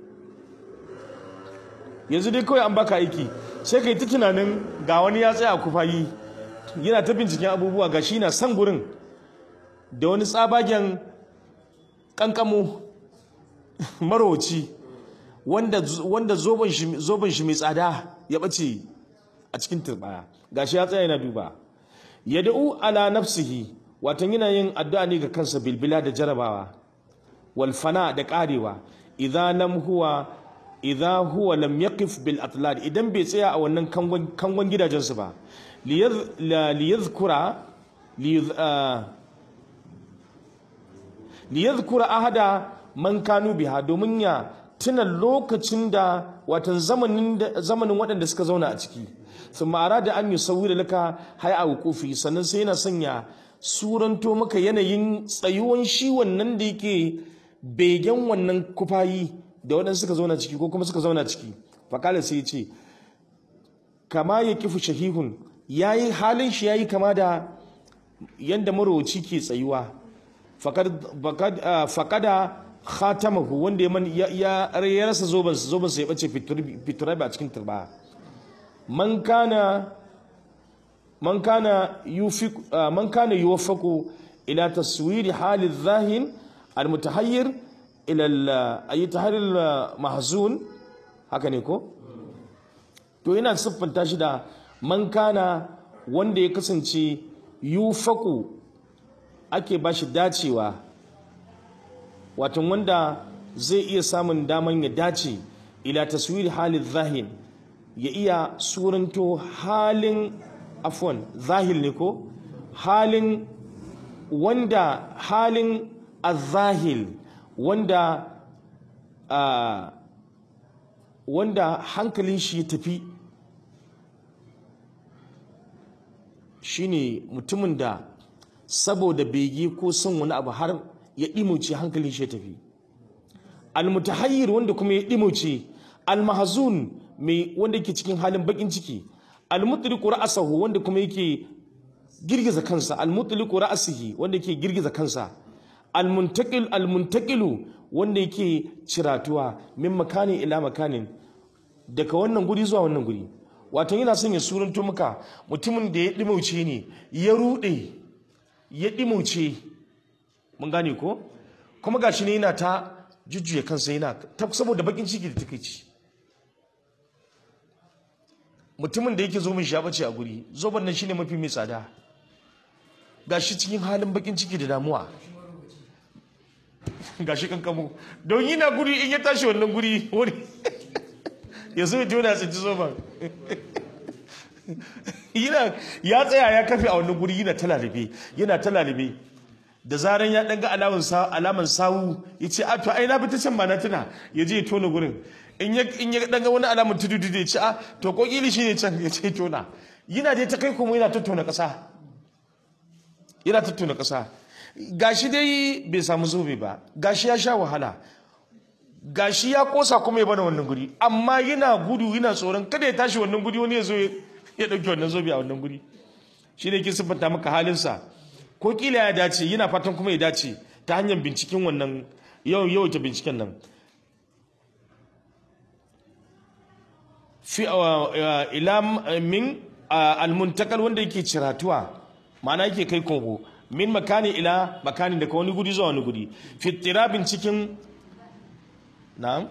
A: yanzu dai kawai an baka aiki sai kai ta tunanin ga wani ya tsaya a kufayi yana ta binciken abubuwa ga shi na san gurin da wani tsabagen kankamo marowaci wanda wanda zoben shi zoben shi mai tsada ya bace a cikin turbaya gashi ya tsaya yana duba yad'u ala nafsihi watan yana yin addu'a ne ga kansa bilbila da jarabawa wal fana da karewa idza lam huwa idza huwa lam yaqif bil atlad idan bai tsaya a wannan kangon kangon gidajensu ba liyadh- la- liyadhkura liyadh- ah, liyadhkura ahada man kanu biha domin ya tuna lokacin da watan zamanin da- zamanin waɗanda suka zauna a ciki thumma arada an yusawwira laka hay'a wuqufi sannan sai yana sanya suranto maka yanayin tsayuwan shi wannan da yake begen wannan kufayi da waɗanda suka zauna ciki ko kuma suka zauna ciki fakala sai ya ce kama ya kifu shahihun yayi halin shi yayi kama da yanda marowaci ke tsayuwa faƙada khatamahu wanda ya man ya ya rasa zoben zoben sa ya bace fiturabi a cikin turba man kana man kana yufiq man kana yuwaffaqu ila taswiri hali zahin almutahayyir ila aytahar mahzun haka ne ko to yana siffanta shi da man kana wanda ya kasance yufaku ake ba shi dacewa watan wanda zai iya samun daman ya dace ila taswiri halin zahin ya iya suranto halin afwan zahil ne ko halin wanda halin azahil wanda ah, wanda hankalin shi ya tafi shine mutumin da saboda bege ko son wani abu har ya ɗimuce hankalin shi ya tafi almutahayyir wanda kuma ya ɗimuce almahzun mai wanda yake cikin halin bakin ciki almutliqu ra'sahu wanda kuma yake girgiza kansa almutliqu ra'sihi wanda yake girgiza kansa almuntaqil almuntaqilu wanda yake ciratuwa min makanin ila makanin daga wannan guri zuwa wannan guri wato yana son ya suranto maka mutumin da ya dimauce ne ya rude ya dimauce mun gane ko kuma gashi ne yana ta jujjuya kansa yana ta saboda bakin ciki da takeici mutumin da yake zo min shabace a guri zoban nan shine mafi mai tsada gashi cikin halin bakin ciki da damuwa gashi kankamo don yana guri in ya tashi wannan guri wani ya zo ya jona ya tsinci zoban yana ya tsaya ya kafe a wannan guri yana ta lalibe yana ta lalibe da zaran ya ɗanga alaman sa alaman sawu ya ce a to ai na fita can ba na tuna ya je ya tona gurin in ya in ya ɗanga wani alaman tudu tudu ya ce a to ko kili shi ne can ya ce tona yana dai ta kai kuma yana tattauna ƙasa yana tattauna ƙasa gashi dai bai samu zobe ba gashi ya sha wahala gashi ya kosa kuma ya bada wannan guri amma yana gudu yana tsoron kada ya tashi wannan guri wani ya zo ya dauki wannan zobe a wannan guri shi ne ke siffanta maka halinsa ko kila ya dace yana fatan kuma ya dace ta hanyar binciken wannan yawan yawaita binciken nan fi ila min almuntakal wanda yake ciratuwa ma'ana yake kai kogo min makani ila makani daga wani guri zuwa wani guri fi tirabin cikin na'am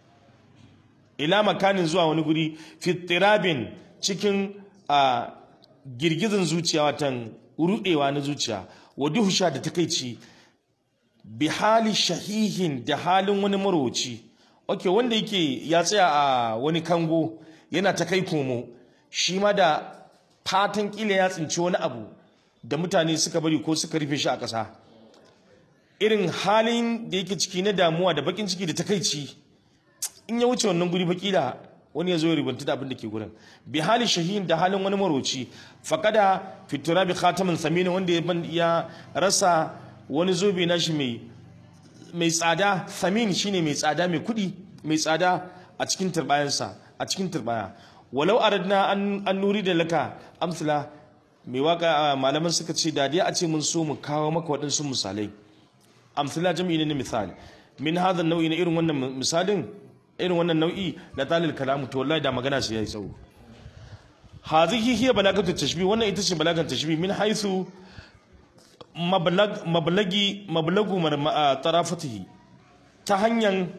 A: ila makanin zuwa wani guri fi tirabin cikin a girgizin zuciya watan rudewa na zuciya wa duhusha da takeici bi hali shahihin da halin wani marwaci ok wanda yake ya tsaya a wani kango yana ta kai komo shi ma da fatan kila ya tsinci wani abu da mutane suka bari ko suka rufe shi a ƙasa irin halin da yake ciki na damuwa da bakin ciki da takaici in ya wuce wannan guri bakila wani ya zo ya ribanta da abin da ke gurin bi hali shahin da halin wani maroci faqada fitura bi khatamin samina wanda ya ban ya rasa wani zobe nashi mai mai tsada samin shine mai tsada mai kudi mai tsada a cikin turbayansa a cikin turbaya walau aradna an an nuri da laka amsala mai waka malaman suka ce da dai a ce mun so mu kawo maka waɗansu misalai amsala jami'i ne na misali min hadha nau'i na irin wannan misalin irin wannan nau'i na talil kalamu to wallahi da magana sai yayi tsawo hazihi hiya balagatu tashbih wannan ita ce balagan tashbih min haythu mablag mablagi mablagu tarafatihi ta hanyar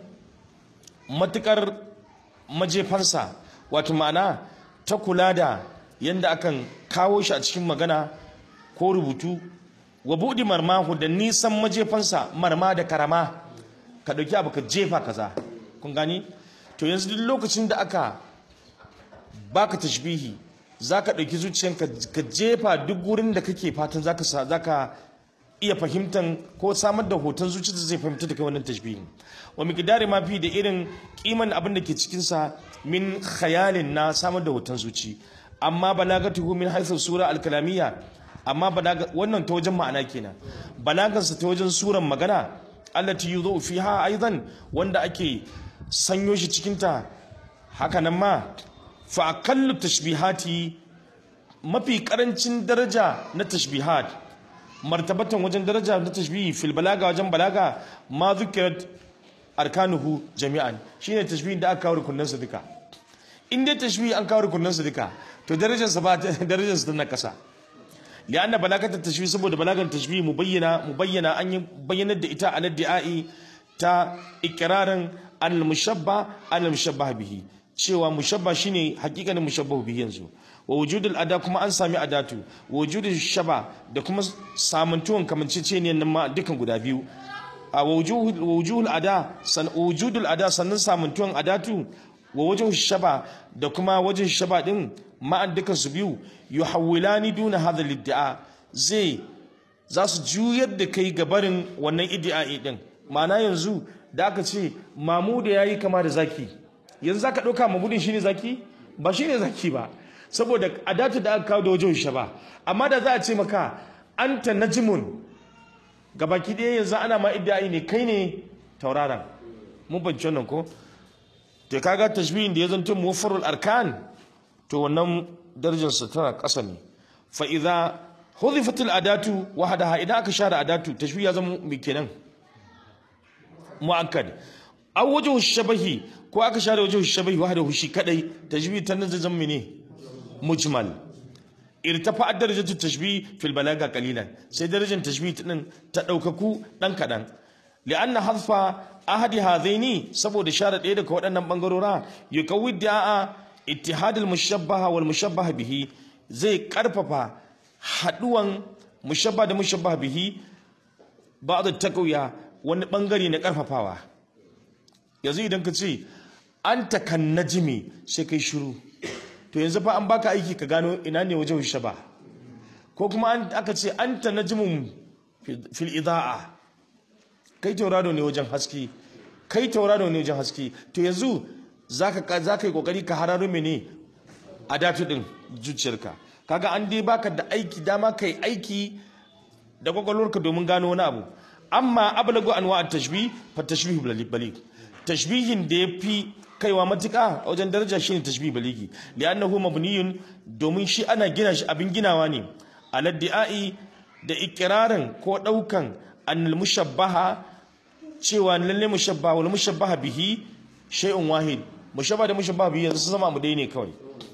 A: matukar majefansa wato ma'ana ta kula da yanda akan kawo shi a cikin magana ko rubutu wa buɗi marmahu da nisan majefansa marma da karama ka ɗauki abu ka jefa kaza kun gani to yanzu duk lokacin da aka baka tashbihi zaka ɗauki zuciyanka ka jefa duk wurin da kake fatan zaka zaka iya fahimtan ko samar da hoton zuci da zai fahimta da kai wannan tashbihin wa miqdari ma fi da irin kiman abin da ke cikin sa min khayalin na samar da hoton zuci amma balagatuhu min haythu sura al-kalamiyya amma balaga wannan ta wajen ma'ana kenan balagansa ta wajen suran magana allati yudhu fiha aidan wanda ake sanyo shi cikin ta haka nan ma fa aqallu tashbihati mafi karancin daraja na tashbihat martabatan wajen daraja na tashbihi fil balaga wajen balaga ma zukirat arkanuhu jami'an shine tashbihin da aka kawo rukunansa duka in dai tashbihi an kawo rukunansa duka to darajarsa ba darajarsa tana kasa لأن بلاغة التشبيه سبب بلاغة التشبيه مبينة مبينة أن بينت إتا على الدعاء تا إقرارا أن المشبه أن المشبه به cewa mushabba shine hakikanin mushabbahu bihi yanzu wa wujudul ada kuma an sami adatu wa wujudul shaba da kuma samantuwan kamanceceniyar nan ma dukan guda biyu a wa wujuhul ada san wujudul ada sannan samantuwan adatu wa wajen shaba da kuma wajen shaba din ma'an dukan su biyu yuhawwilani duna hadha lidda'a zai za su juyar da kai gabarin wannan iddi'ai din ma'ana yanzu da aka ce mamuda yayi kama da zaki yanzu zaka dauka mamudin shine zaki ba shine zaki ba saboda adatu da aka kawo da wajen shaba amma da za a ce maka anta najmun gabaki ɗaya yanzu ana ma iddi'ai ne kai ne tauraron mun bance wannan ko to kaga tashbihin da ya zanto muwaffarul arkan to wannan darajarsa tana ƙasa ne fa idza hudhifat adatu wahdaha idan aka share adatu tashbih ya zama me kenan muakkad aw wajhu shabahi ko aka share wajhu shabahi wahdahu shi kadai tashbih ta nan zai zama ne mujmal irtafa darajatu tashbih fil balaga qalilan sai darajar tashbih din ta daukaku dan kadan li'anna hadfa ahadi hadaini saboda share ɗaya daga waɗannan bangarora yukawi da'a ittihadul mushabbaha wal mushabbaha bihi zai karfafa haduwan mushabba da mushabbaha bihi ba'd taqwiya wani bangare na karfafawa yanzu idan ka ce anta kan najmi sai kai shiru to yanzu fa an baka aiki ka gano ina ne wajen shaba ko kuma an aka ce anta najmun fil idaa kai tauraro ne wajen haske kai tauraro ne wajen haske to yanzu zaka zaka yi kokari ka hararo mene a datu din zuciyarka kaga an dai baka da aiki dama kai aiki da kwakwalwarka domin gano wani abu amma ablagu anwa at-tashbih fa tashbih baligh tashbihin da yafi kaiwa matuka a wajen daraja shine tashbih baligi li'annahu mabniyun domin shi ana gina shi abin ginawa ne aladdi'ai da ikirarin ko daukan annal mushabbaha cewa lalle mushabbaha wal mushabbaha bihi shay'un wahid mushabba da mushabba biyu yanzu sun zama abu ɗaya ne kawai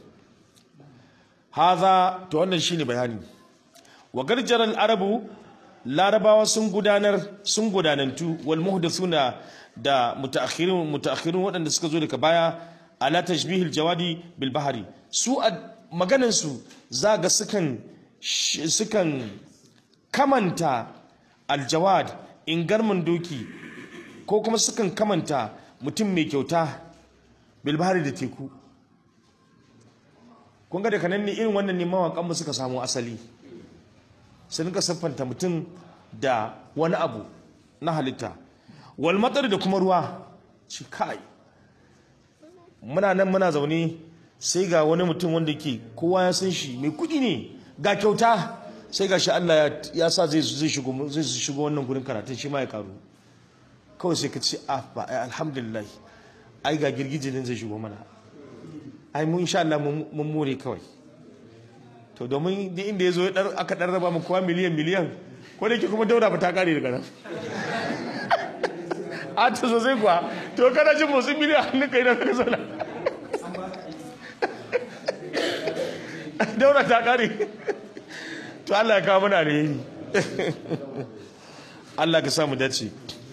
A: haza to wannan shine bayani wa garjaral arabu larabawa sun gudanar sun gudanantu wal muhdathuna da mutaakhirun mutaakhirun waɗanda suka zo daga baya ala tashbihil jawadi bil bahri su a maganan su zaga sukan sukan kamanta aljawad ingarman doki ko kuma sukan kamanta mutum mai kyauta bil bahri da teku kun ga daga nan ne irin wannan ne mawaƙan mu suka samu asali sun ka siffanta mutum da wani abu na halitta wal matsar da kuma ruwa ci kai muna nan muna zaune sai ga wani mutum wanda ke kowa ya san shi mai kudi ne ga kyauta sai ga shi Allah ya sa zai zai shigo zai shigo wannan gurin karatun shi ma ya karu kawai sai ka ce ah ba ai alhamdulillah ai ga girgije din zai shigo mana ai mu insha Allah mun more kawai to domin duk inda ya zo aka dan raba mu kowa miliyan miliyan ko da ke kuma daura ba ta kare daga nan a ta sosai kuwa to kana jin motsin miliyan hannun kai da ka zauna daura ta kare to Allah ya kawo mana alheri Allah ka samu dace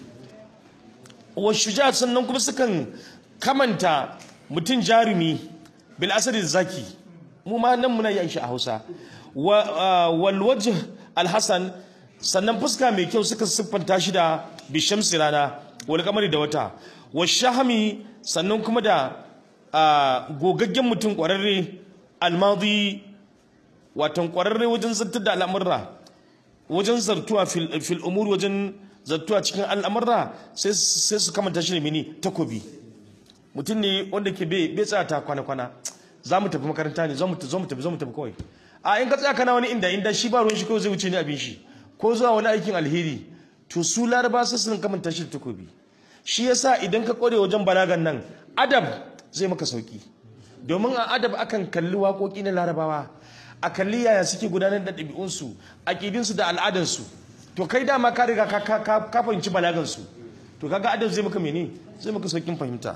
A: wa shuja sannan kuma sukan kamanta mutum jarumi bil asadi zaki mu ma nan muna yin shi a Hausa wal wajh al hasan sannan fuska mai kyau suka siffanta shi da bishamsi rana wal kamari da wata wa shahami sannan kuma da gogaggen mutum kwararre almadi watan kwararre wajen zartar da al'amurra wajen zartuwa fil umur wajen zartuwa cikin al'amurra sai su kamanta shi ne mini takobi mutum ne wanda ke bai tsaya ta kwana-kwana za mu tafi makaranta ne zo mu tafi zo mu tafi kawai a in ka tsaya kana wani inda inda shi ba ruwan shi kawai zai wuce ne abin shi ko zuwa wani aikin alheri to su laraba sai sun kamanta shi da takobi shi yasa idan ka kware wajen balagan nan adab zai maka sauki domin a adab akan kalli waƙoƙi na larabawa a kalli yaya suke gudanar da ɗabi'unsu aƙidinsu da al'adansu to kai dama ka riga ka fahimci balagansu to kaga adab zai maka mene zai maka saukin fahimta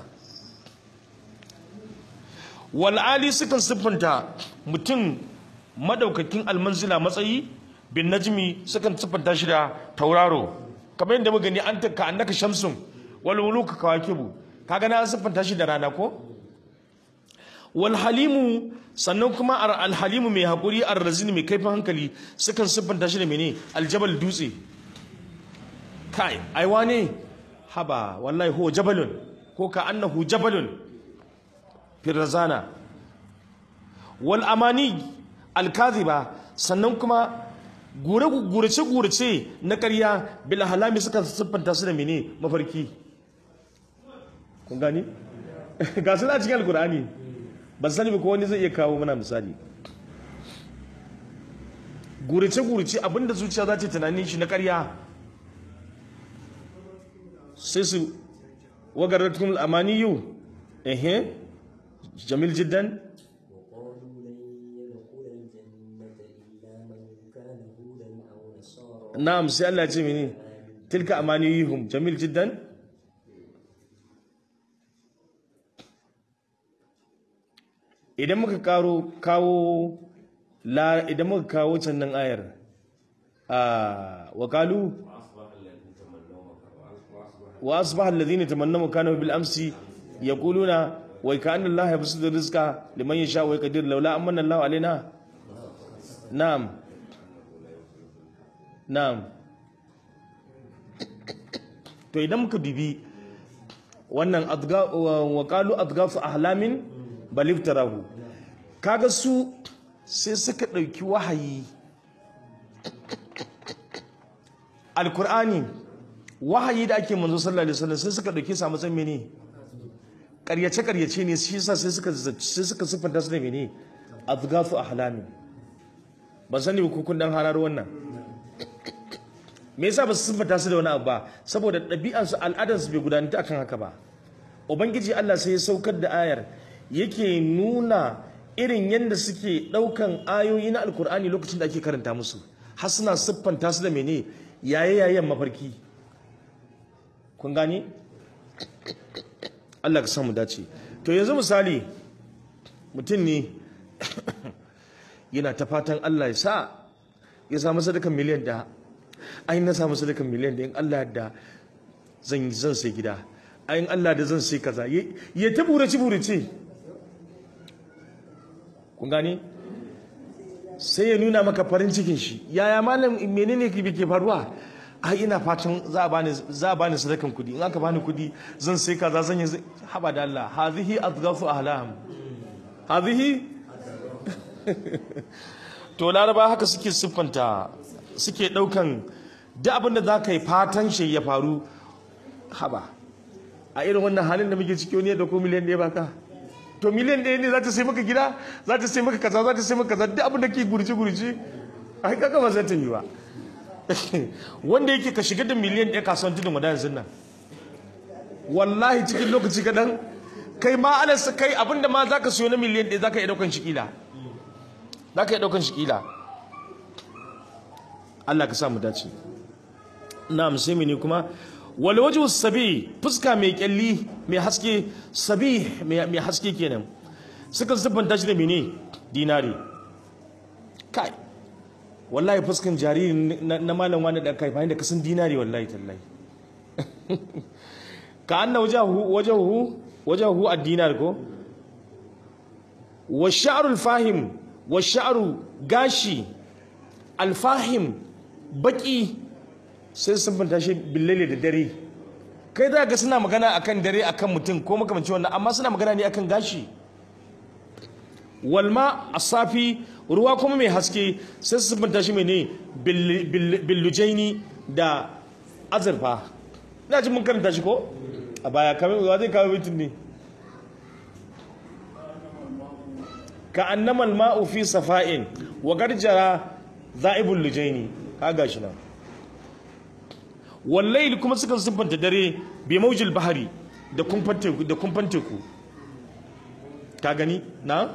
A: wal'ali sukan siffanta mutum madaukakin almanzila matsayi bin najmi sukan siffanta shi da tauraro kamar yadda muka gani an ka annaka shamsun wal wuluka kawakibu kaga na siffanta shi da rana ko wal halimu sannan kuma al halimu mai hakuri ar razini mai kaifin hankali sukan siffanta shi da mene aljabal dutse kai ai wane haba wallahi huwa jabalun ko ka annahu jabalun firazana wal amani alkaziba sannan kuma gurace gurace na ƙarya bil halami suka siffanta su da mene mafarki kun gani ga su na cikin alkur'ani ban sani ba ko wani zai iya kawo mana misali gurace gurace abinda zuciya za ta tunanin shi na ƙarya sai su wagaratkum amaniyu ehe جميل جدا
C: وقالوا لن يدخل الجنة إلا من كان هودا أو نصارى
A: نعم سي الله يجمعني تلك أمانيهم جميل جدا idan muka karo kawo la idan muka kawo cannan ayar a wakalu wa asbaha alladhina tamannaw kana bil amsi yaquluna wai ka annan Allah ya fi da rizka liman yasha wai kadir laula amanna Allah alaina na'am na'am to idan muka bibi wannan wa qalu adgafu ahlamin bal iftarahu kaga su sai suka dauki wahayi alqur'ani wahayi da ake manzo sallallahu alaihi wasallam sai suka dauke sa matsayin mene karyace-karyace ne shi yasa sai suka sai suka siffanta su da mene azgafu ahlami ban sani ba kun dan hararo wannan me yasa ba su siffanta su da wani abu ba saboda ɗabi'an su al'adar su bai gudanar akan haka ba ubangiji Allah sai ya saukar da ayar yake nuna irin yadda suke ɗaukan ayoyi na alkur'ani lokacin da ake karanta musu har suna siffanta su da mene yaye yayen mafarki kun gani Allah ka samu dace to yanzu misali mutum ne yana ta fatan Allah ya sa ya samu sadakan miliyan da ai na samu sadakan miliyan da in Allah da zan zan sai gida ai in Allah da zan sai kaza ya ya ta burace burace kun gane sai ya nuna maka farin cikin shi yaya malam menene ke ke faruwa ai ina fatan za a bani za a bani sadakan kudi in aka bani kudi zan sai kaza zan yi haba da Allah hadhihi adghafu ahlam hadhihi to laraba haka suke siffanta suke daukan duk abin da za ka yi fatan shi ya faru haba a irin wannan halin da muke ciki wani ya dauko miliyan ɗaya baka to miliyan ɗaya ne za ta sai maka gida za ta sai maka kaza za ta sai maka kaza duk abin da ke gurji gurji a kaka ba zai ta yi ba wanda yake ka shiga da miliyan ɗaya kasuwan tudun wada yanzu nan wallahi cikin lokaci kaɗan kai ma alas kai abinda ma za ka siyo na miliyan ɗaya za ka iya ɗaukan shi ƙila za ka iya ɗaukan shi ƙila Allah ka sa mu dace na sai ne kuma wal wajhu sabi fuska mai kyalli mai haske sabi mai haske kenan suka siffanta shi da mene dinari kai wallahi fuskan jariri na malam wani dan kai bayan da kasan dinari wallahi tallahi ka anna wajahu wajahu wajahu ad-dinar ko wa sha'ru al-fahim wa sha'ru gashi al-fahim baki sai sun banta shi billale da dare kai za ga suna magana akan dare akan mutum ko makamancin wannan amma suna magana ne akan gashi walma asafi ruwa kuma mai haske sai su siffanta shi mene billujaini da azurfa ina ji mun karanta shi ko a baya kamar wa zai kawo bitin ne ka annama ma'u fi safa'in wa garjara za'ibul lujaini ka gashi nan wallahi kuma sukan siffanta dare bi maujil bahari da kumfan teku da kumfan teku ka gani na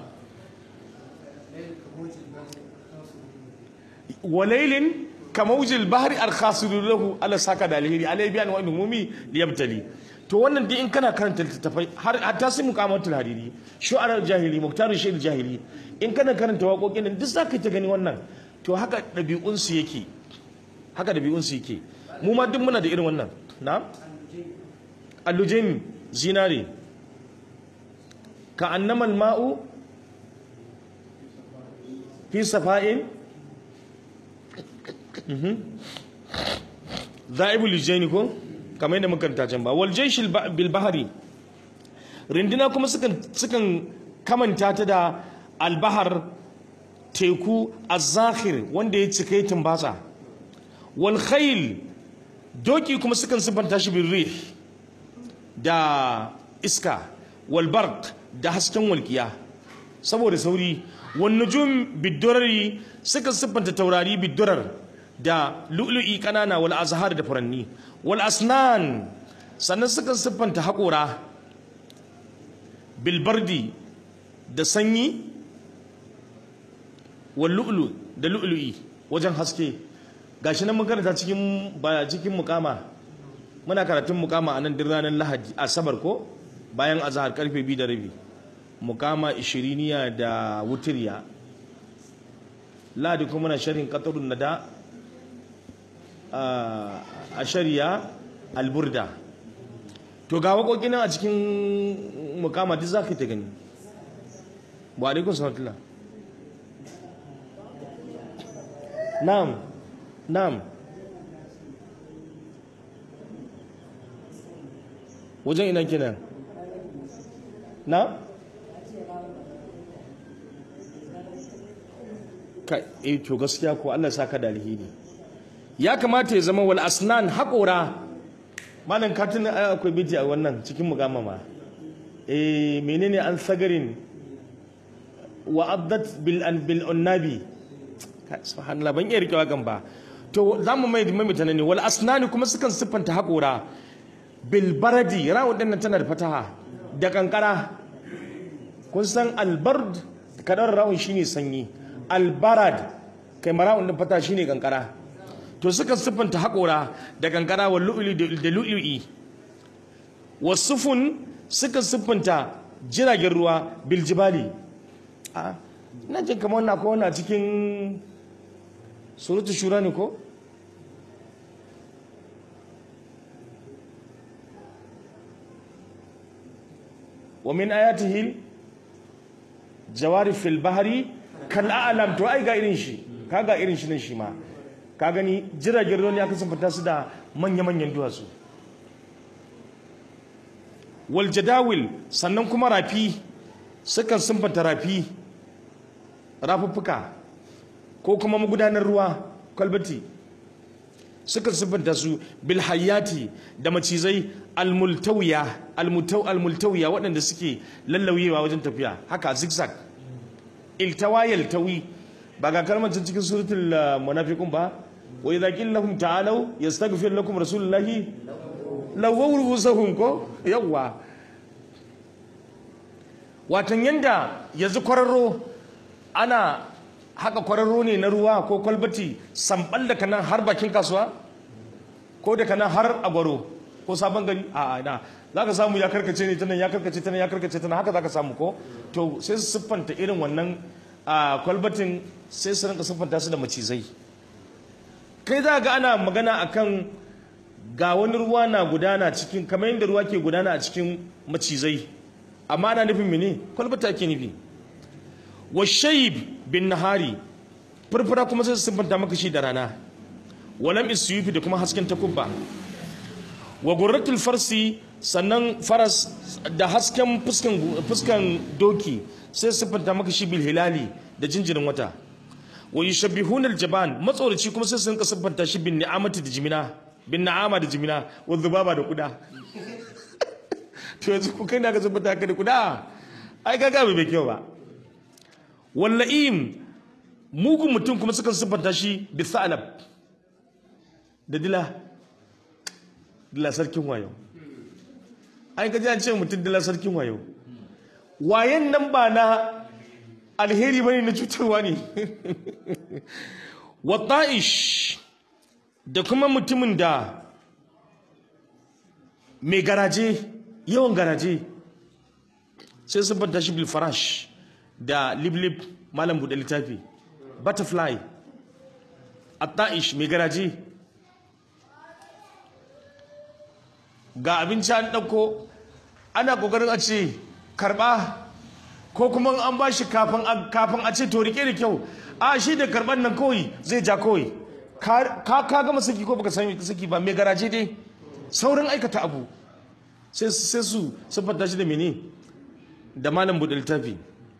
A: walailin kamaujil bahari alkhasiru lahu ala saka da alheri alai biyan wa umumi liyabtali to wannan dai in kana karanta littattafai har hatta sai muqamatul hariri shu'ara jahili muktaru shaykh jahili in kana karanta waƙoƙin nan duk zaka ta gani wannan to haka dabi'un su yake haka dabi'un su yake mu ma duk muna da irin wannan na allujain zinare ka annama al-ma'u fi safa'in za'ibu lijaini ko kamar yadda muka can ba wal jayshil bil bahari rinduna kuma sukan sukan kamanta ta da albahar teku az-zakhir wanda ya cika yi tumbatsa wal khayl doki kuma sukan sifanta shi bil rih da iska wal barq da hasken walkiya saboda sauri wan nujum bidurari sukan siffanta taurari bidurar da lu'lu'i kanana wal azhar da furanni wal asnan sannan sukan siffanta haƙora bilbardi da sanyi wal lu'lu da lu'lu'i wajen haske gashi nan mun karanta cikin ba cikin mukama muna karatun mukama a nan ranar lahadi asabar ko bayan azhar karfe 2 da rabi mukama ishiriniya da wutiriya lahadi kuma muna sharhin qatarun nada a shari'a alburda to ga waƙoƙi nan a cikin mukama duk za ka ta gani wa alaikun sanatullah na'am na'am wajen ina kenan na ka eh to gaskiya ko Allah saka da alheri ya kamata ya zama wal asnan haƙora malam katin akwai biti a wannan cikin mugama ma eh menene an sagarin wa addat bil an bil unnabi subhanallah ban iya rike wagan ba to zamu mai mamita ne wal asnani kuma sukan siffanta haƙora bil baradi rawun din tana da fataha da kankara kun san albard kadar rawun shine sanyi albarad kai marawun din fata shine kankara to suka siffanta haƙora da kankara wa lu'uli da lu'lu'i wasufun suka siffanta jiragen ruwa biljibali a ina jin kamar wannan ko wannan cikin surutu shura ne ko wa min ayatihi jawari fil bahari kal a'lam to ai ga irin shi kaga irin shi ne shi ma ka gani jiragen ruwa ne aka fita su da manya-manyan duwatsu wal jadawil sannan kuma rafi sukan sunfanta rafi rafuffuka ko kuma magudanar ruwa kwalbati sukan sunfanta su bil hayati da macizai almultawiya almutaw almultawiya waɗanda suke lallauyewa wajen tafiya haka zigzag iltawa yaltawi ba ga kalmar cikin suratul uh, munafiqun ba wa idza qila lahum ta'alu yastaghfir lakum rasulullahi lawwaw ru'usahum ko yawwa watan yanda yanzu kwararro ana haka kwararro ne na ruwa ko kwalbati sambal da kanan har bakin kasuwa ko da kanan har agwaro ko sabon gari a ina za ka samu ya karkace ne tanan ya karkace tanan ya karkace tanan haka za ka samu ko to sai su siffanta irin wannan a kwalbatin sai su rinka siffanta su da macizai kai za ga ana magana akan ga wani ruwa na gudana cikin kamar yadda ruwa ke gudana a cikin macizai amma ana nufin mene kwalbata ke nufi wa shayib bin nahari furfura kuma sai su siffanta maka shi da rana walam isyufi da kuma hasken takubba wa gurratul farsi sannan faras da hasken fuskan fuskan doki sai su siffanta maka shi bil hilali da jinjirin wata wa yushabbihuna al jaban matsoraci kuma sai su rinka siffanta shi bin ni'amati da jimina bin na'ama da jimina wa zubaba da kuda to yanzu ku kai na ka siffanta ka da kuda ai kaga bai bai kyau ba walla'im mugun mutum kuma sukan siffanta shi bi sa'alab da dila dila sarkin wayo ai ka ji an ce mutum dila sarkin wayo wayan nan ba na alheri bane na cutarwa ne wa ta'ish da kuma mutumin da mai garaje yawan garaje sai siffanta shi bil farash da liblib malam buɗe littafi butterfly atta'ish mai garaji ga abinci an ɗauko ana ƙoƙarin a ce karɓa ko kuma an ba shi kafin a ce to rike da kyau a shi da karɓar nan kawai zai ja kawai ka ka gama saki ko baka sami saki ba mai garaje dai saurin aikata abu sai su siffanta shi da mene da malam buɗe littafi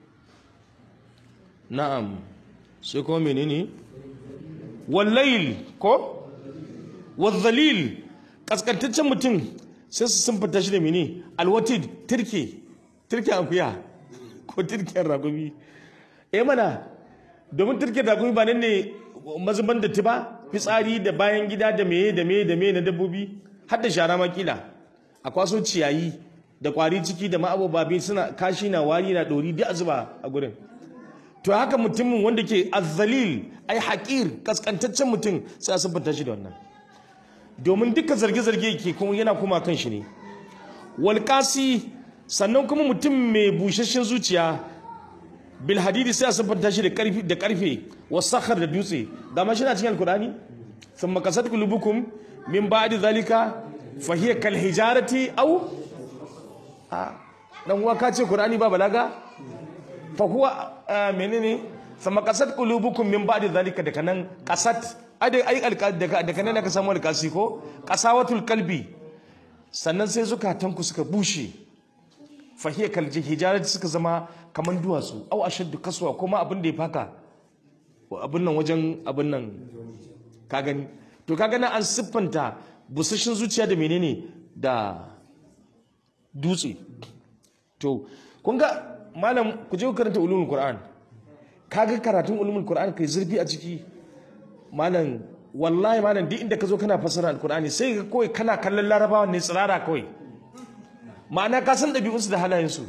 A: na'am sai kuma menene wallayl ko wadhalil kaskantaccen mutum sai su sun fita shi da mene alwatid turke turke akuya ko turken ragumi eh mana domin turken ragumi ba nan ne mazuban da ba fitsari da bayan gida da meye da meye da meye na dabbobi har da shara makila a kwaso ciyayi da kwari ciki da ma'abobabi suna kashi na wari na dori duk a zuba a gurin to haka mutumin wanda ke azzalil ai haƙir kaskantaccen mutum sai a sabbata shi da wannan domin duka zarge-zarge ke kuma yana kuma kan shi ne walƙasi sannan kuma mutum mai busasshen zuciya bil hadidi sai a sabbata shi da ƙarfi da ƙarfe wasakhar da dutse da ma shi na cikin alkurani thumma qasat qulubukum min ba'di zalika fa hiya kal hijarati aw a dan uwa ka ce qur'ani ba balaga fa huwa menene sama kasat qulubukum min ba'di zalika daga nan kasat ai ai daga daga nan aka samu alkasi ko qasawatul qalbi sannan sai zukatanku suka bushe fa hiya kal hijarati suka zama kaman duwatsu au ashaddu kaswa kuma abin da ya faka abin nan wajen abin nan ka gani to ka gani an siffanta busashin zuciya da menene da dutse to kun ga malam ku je ku karanta ulumul qur'an kaga karatun ulumul qur'an kai zurfi a ciki malam wallahi malam duk inda ka zo kana fassara alqur'ani sai ga kawai kana kallon larabawa ne tsirara kawai ma'ana ka san ɗabi'unsu da halayensu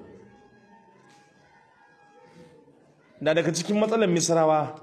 A: na daga cikin matsalar misrawa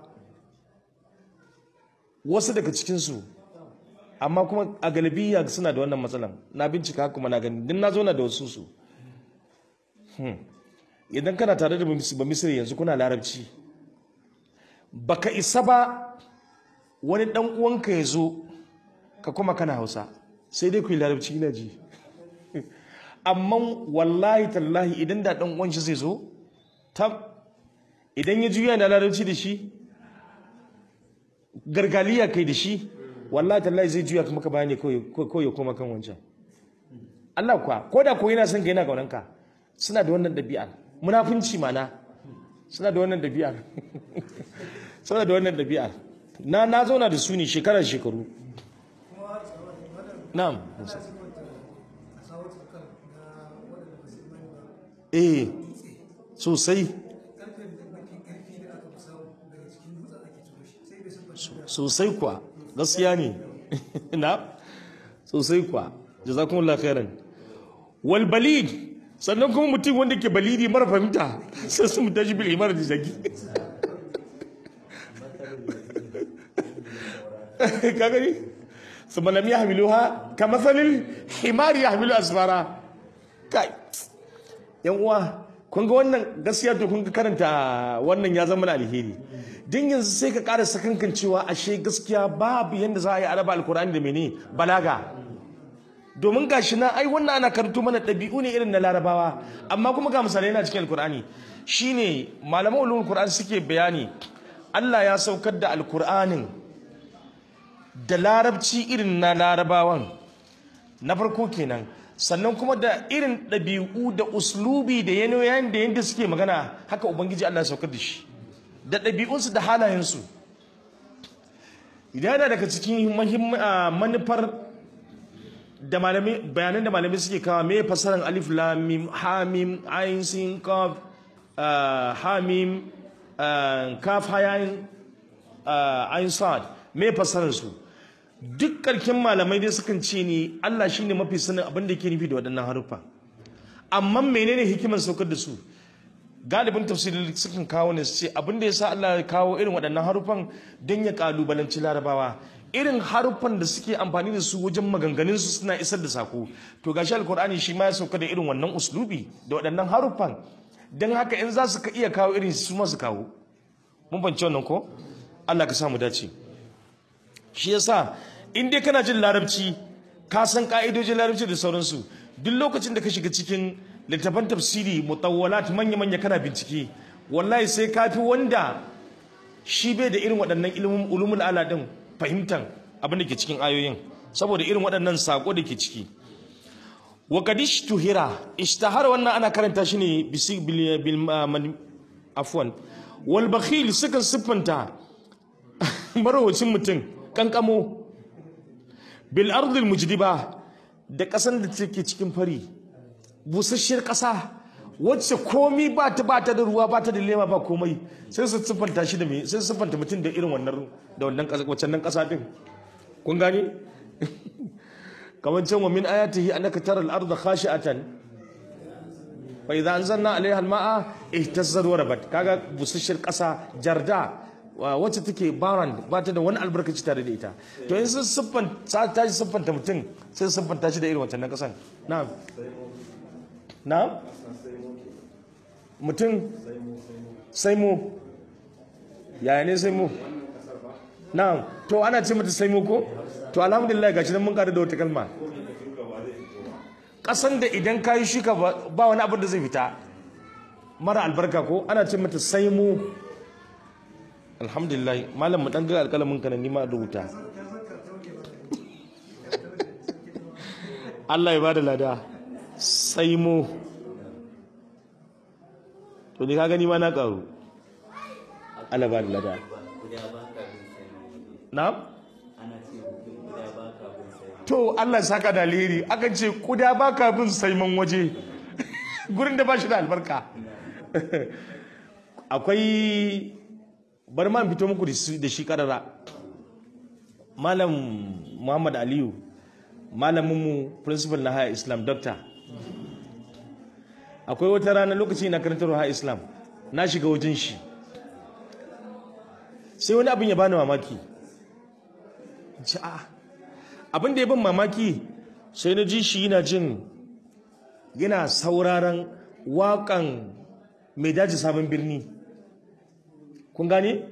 A: wasu daga cikinsu amma kuma a galibiya suna da wannan matsalan na bincika kuma na gani din na zo na da wasu su idan kana tare da ba misiri yanzu kuna larabci baka isa ba wani dan uwanka ya zo ka kuma kana hausa sai dai ku yi larabci ina ji amma wallahi tallahi idan da dan uwan shi zai zo tab idan ya juya na larabci da shi gargaliya kai da shi wallahi tallahi zai juya maka bayani ko ya koma kan wancan Allah kuwa ko da ko yana son ka yana kaunanka suna da wannan ɗabi'ar munafunci mana suna da wannan ɗabi'ar suna da wannan ɗabi'ar na na zauna da su ne shekarar shekaru
B: kuma tsawon wadda
A: na'am
B: ana sifanta a sawar tsakar na waɗanda ba su imani ba
A: eh sosai
B: ƙarfen da mafi ƙarfi da aka fi samu daga cikin dutsen ake ciro shi sai bai siffanta da
A: sosai kuwa gaskiya ne na sosai kuwa jazakumullahu khairan wal balid sannan kuma mutum wanda ke balidi mara fahimta sai su mutan shi bil imar da zagi ka gani su malam ya hamilu ha ka matsalin himari ya hamilu asfara kai yan uwa kun ga wannan gaskiya to kun ga karanta wannan ya zama na alheri din yanzu sai ka ƙara sakankan cewa ashe gaskiya babu yanda za a yi araba alkur'ani da mene balaga domin gashi na ai wannan ana karanto mana ɗabi'u ne irin na larabawa amma kuma ga misalai na cikin alkur'ani shine malaman ulumul qur'an suke bayani Allah ya saukar da alkur'anin da larabci irin na larabawan na farko kenan sannan kuma da irin ɗabi'u da uslubi da yanayin da yadda suke magana haka ubangiji Allah ya saukar da shi da ɗabi'unsu da halayensu idan yana daga cikin mahim- ah, manufar da malamai bayanan da malamai suke kawo me fasaran alif lam mim ha mim ayin sin kaf ah, ha mim ah, kaf hayayin ayin sad me fasaran su duk karkin malamai dai sukan ce ni Allah shine mafi sanin abin da yake nufi da waɗannan haruffa amma menene hikimar saukar da su galibin tafsirin sukan kawo ne su ce abin da ya sa Allah ya kawo irin waɗannan haruffan don ya kalubalanci larabawa irin haruffan da suke amfani da su wajen maganganun su suna isar da sako to gashi alkur'ani shi ma ya sauka da irin wannan uslubi da waɗannan haruffan don haka in za su ka iya kawo irin su ma su kawo mun bance wannan ko Allah ka samu dace shi yasa in dai kana jin larabci ka san ka'idojin larabci da sauransu duk lokacin da ka shiga cikin littafan tafsiri mutawwalat manya-manya kana bincike wallahi sai ka fi wanda shi bai da irin waɗannan ilimin ulumul ala din fahimtan abin da ke cikin ayoyin saboda irin waɗannan sako da ke ciki wa kadish tuhira ishtahara wannan ana karanta shi ne bisi bil bil man afwan wal bakhil sukan siffanta marowacin mutum kankamo bil ardil mujdiba da ƙasan da take cikin fari busasshiyar ƙasa wacce komi ba ta ba ta da ruwa ba ta da lema ba komai sai su siffanta shi da me sai su siffanta mutum da irin wannan da wannan ƙasa wacce nan ƙasa din kun gane kamar can wa min ayatihi annaka taral arda khashi'atan fa idza anzalna alaiha alma'a ihtazzat wa rabat kaga busasshiyar ƙasa jarda wa- wacce take baran ba ta da wani albarkaci tare da ita to in sun siffan ta ta shi siffanta mutum sai su siffanta shi da irin wancan kasan na'am na'am mutum sai mu yaya ne sai mu na'am to ana ce mata sai mu ko to alhamdulillah gashi nan mun kada da wata kalma kasan da idan ka yi shuka ba ba wani abin da zai fita mara albarka ko ana ce mata sai mu alhamdulillah malam mu dan ga alƙalamin ka na nima rubuta Allah ya bada lada sai mu to ni ka gani ma na karu Allah ba da lada
C: guda ba ka bin sai waje
A: na'am
C: ana ce mutum guda ba ka bin sai
A: to Allah ya saka da alheri akan ce kuda baka bin saiman waje gurin da ba shi da albarka akwai bari ma in fito muku da su- da shi karara malam muhammad aliyu malaminmu principal na haya islam doctor akwai wata rana lokaci na karantar haya islam na shiga wajen shi sai wani abin ya bani mamaki ce a abin da ya ban mamaki sai na ji shi yana jin yana sauraron waƙan mai daji sabon birni kun gane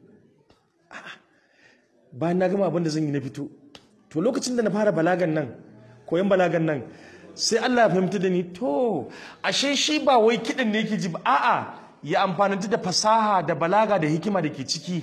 A: bayan na gama abin da zan yi na fito to lokacin da na fara balagan nan koyon balagan nan sai Allah ya fahimta da ni to ashe shi ba wai kiɗan ne yake ji ba a'a ya amfananta da fasaha da balaga da hikima da ke ciki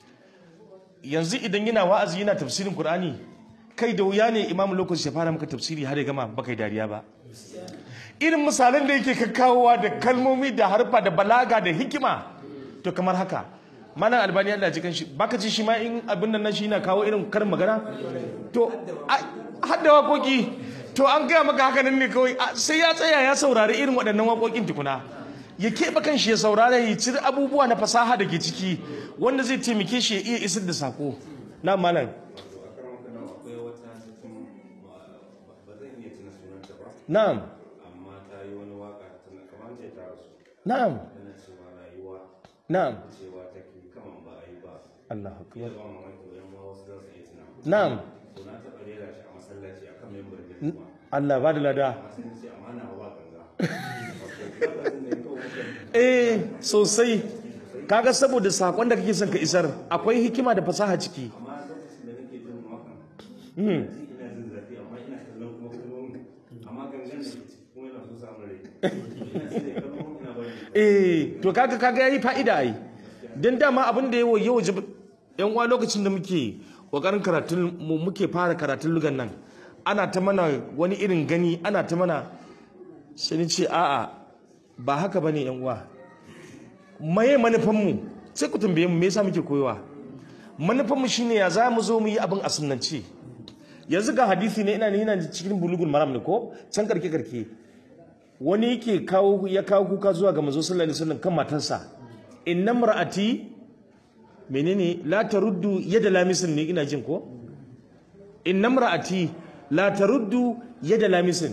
A: yanzu idan yana wa'azi yana tafsirin Qur'ani kai da wuya ne imamu lokaci ya fara maka tafsiri har ya gama baka yi dariya ba irin misalan da yake kakkawowa da kalmomi da harfa da balaga da hikima to kamar haka malam albani Allah ji kanshi baka ji shi ma in abin nan shi na kawo irin karin magana to hadda waƙoƙi to an gaya maka haka nan ne kawai sai ya tsaya ya saurari irin waɗannan waƙoƙin tukuna ya keɓe kanshi ya saurara ya cire abubuwa na fasaha da ke ciki wanda zai taimake shi ya iya isar da sako na malam
D: akwai wata cikin ba zan iya tuna sunanta ba
A: na'am
D: amma ta yi wani waka tana kamar ce ta rasu
A: na'am
D: tana cewa rayuwa
A: na'am
D: cewa take kaman ba a yi ba
A: Allahu
D: ya
A: akbar
D: zama mamaki wayan ma wasu za su iya tuna
A: na'am
D: to na taɓa rera shi a masallaci a kan membar da kuma
A: Allah ba da lada
D: amma sun ce amana wa ganga lokacin da ya kawo mutane
A: eh sosai kaga saboda sakon da kake son ka isar akwai hikima da fasaha ciki
D: amma lokacin da nake jin wakan
A: Hmm.
D: ji ina jin zafi amma ina kallon kuma kalmomin amma gangan da ke ciki kuma yana so samun rai ina sai da kalmomin ina bari
A: eh to kaga kaga yayi fa'ida ai dan dama abin da yawo yawo yan uwa lokacin da muke kokarin karatun mu muke fara karatun lugan nan ana ta mana wani irin gani ana ta mana sai ni ce a'a ba haka bane yan uwa maye manufan mu sai ku tambaye mu me yasa muke koyowa manufan mu shine ya za mu zo mu yi abin a sunnance yanzu ga hadisi ne ina ne ina cikin bulugul maram ne ko can karke karke wani yake kawo ya kawo kuka zuwa ga manzo sallallahu alaihi wasallam kan matarsa inna mar'ati menene la taruddu yada lamisin ne ina jin ko inna mar'ati la taruddu yada lamisin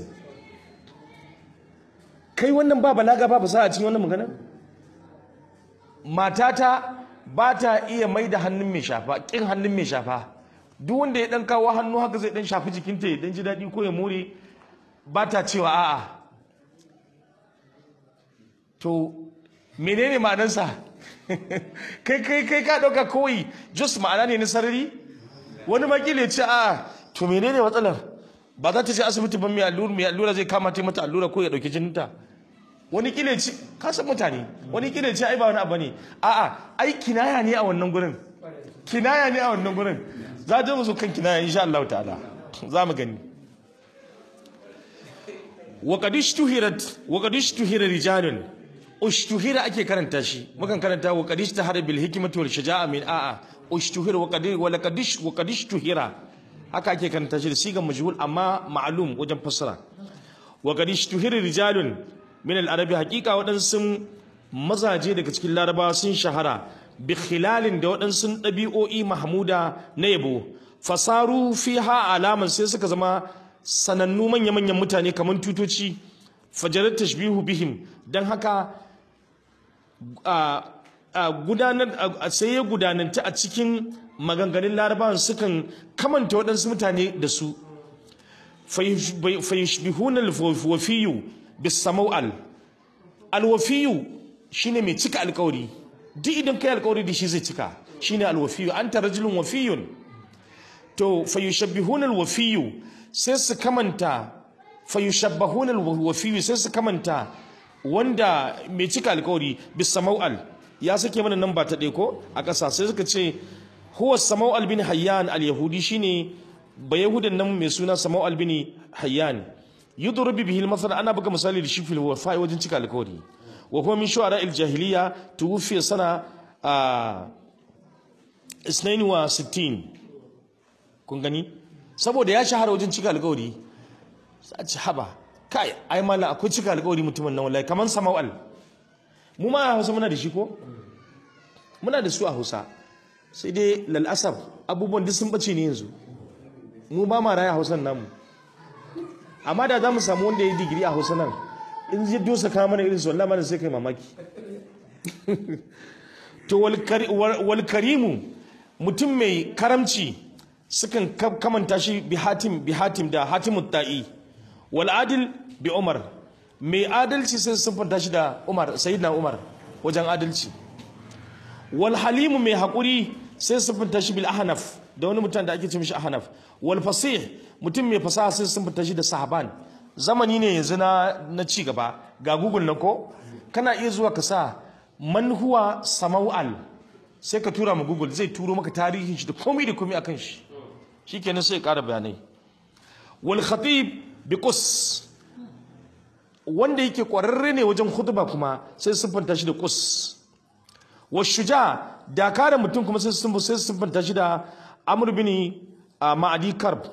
A: kai wannan ba balaga ba fasaha a cikin wannan magana matata ba ta iya mai da hannun mai shafa kin hannun mai shafa duk wanda ya dan kawo hannu haka zai dan shafi jikinta ya dan ji daɗi ko ya more ba ta cewa a'a to menene ma'anarsa kai kai kai ka dauka kawai just ma'ana ne na sarari wani makila ya ce a to menene matsalar ba za ta je asibiti ba mai allura mai allura zai kama ta mata allura ko ya dauki jininta wani kila ya ce ka san mutane wani kila ya ce ai ba wani abu ne a'a ai kinaya ne a wannan gurin kinaya ne a wannan gurin za ta musu kan kinaya insha Allah ta'ala za mu gani wa qad ishtuhirat wa qad ishtuhira rijalun ushtuhira ake karanta shi mukan karanta wa qad ishtahara bil hikmati wal shaja'a min a'a ushtuhira wa qad wa laqad ish- wa qad ishtuhira haka ake karanta shi da sigan majhul amma ma'lum wajen fassara wa qad ishtuhira rijalun min al arabi haqiqa waɗansu mazaje daga cikin larabawa sun shahara bi khilalin da waɗansu ɗabi'o'i mahmuda na yabo fasaru fiha alaman sai suka zama sanannu manya-manyan mutane kamar tutoci fajarar tashbihu bihim don haka a a gudanar a- sai ya gudananta a cikin maganganun larabawan sukan kamanta waɗansu mutane da su fayishbihuna alwafiyu bisamau'al alwafiyu shine mai cika alkawari duk idan kai alkawari da shi zai cika shine alwafiyu anta rajulun wafiyun to fayushabbihuna alwafiyu sai su kamanta fayushabbahuna alwafiyu sai su kamanta wanda mai cika alkawari bisamau'al ya sake mana nan ba ta ɗaya ko a ƙasa sai suka ce huwa samau'al bin hayyan al-yahudi shine ba yahudan nan mai suna samau'al bin hayyan yudrubu bihi al-masal ana buga misali da shi fil wafa'i wajen cika alkawari wa huwa min shu'ara al-jahiliya tuwfiya sana a 62 kun gani saboda ya shahara wajen cika alkawari sai ci haba kai ai mallan akwai cika alkawari mutumin nan wallahi kaman samau'al mu ma a Hausa muna da shi ko muna da su a Hausa sai dai lal'asar abubuwan duk sun bace ne yanzu mu ba ma raya Hausan namu amma da za mu samu wanda ya yi digiri a Hausa nan in zai dosa kama mana irin su wallahi mana sai kai mamaki to wal kari- wal wal karimu mutum mai karamci sukan ka- kamanta shi bi hatim bi hatim da hatimut ta'i wal adil bi umar mai adalci sai su siffanta shi da Umar sayyidina Umar wajen adalci wal halimu mai haƙuri sai su siffanta shi bil ahnaf da wani mutum da ake ce mishi ahnaf wal fasih mutum mai fasaha sai su siffanta shi da sahaban zamani ne yanzu na na ci gaba ga google na ko kana iya zuwa ka sa man huwa samau'al sai ka tura ma google zai turo maka tarihin shi da komai da komai akan shi shikenan sai ya ƙara bayanai wal khatib bi qus wanda yake kwararre ne wajen khutba kuma sai siffanta shi da qus wa shuja da kare mutum kuma sai sun sai siffanta shi da amr bin ma'adi karb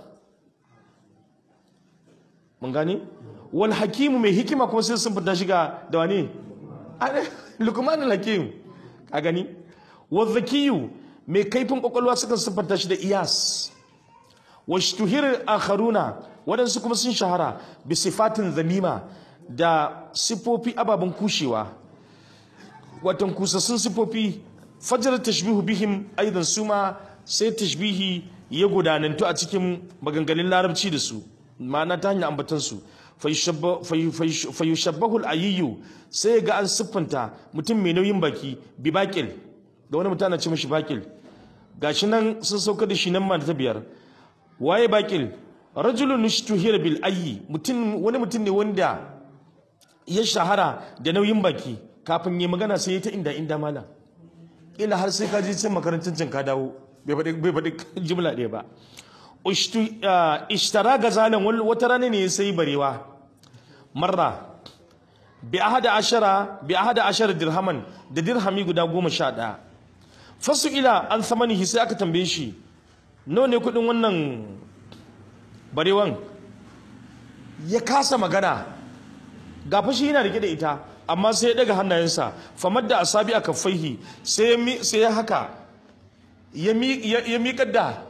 A: mun gane wal hakimu mai hikima kuma sai siffanta shi ga da wane lukman al hakim ka gani wa zakiyu mai kaifin kwakwalwa sukan siffanta shi da iyas wa shtuhir akharuna waɗansu kuma sun shahara bi sifatin zamima da sifofi ababen kushewa watan kusassun sifofi fajar tashbihu bihim aidan suma sai tashbihi ya gudanantu a cikin maganganun larabci da su ma'ana ta hanyar ambatansu fayushabbahu al-ayyu sai ga an siffanta mutum mai nauyin baki bi bakil da wani mutum ana ce mashi bakil gashi nan sun sauka da shi nan ma ta biyar waye bakil rajulun nushtuhira bil ayyi mutum wani mutum ne wanda ya shahara da nauyin baki kafin yi magana sai ya ta inda inda mala ila har sai ka je cin makarantar cin ka dawo bai faɗi jimla ɗaya ba ishtara gazalan wata rana ne ya sai barewa marra bi ahada ashara bi ahada ashara dirhaman da dirhami guda goma sha ɗaya fasu ila an samanihi sai aka tambaye shi nawa ne kuɗin wannan barewan ya kasa magana ga fashi yana rike da ita amma sai ya daga hannayensa famar da asabi a kafaihi sai ya haka ya miƙar da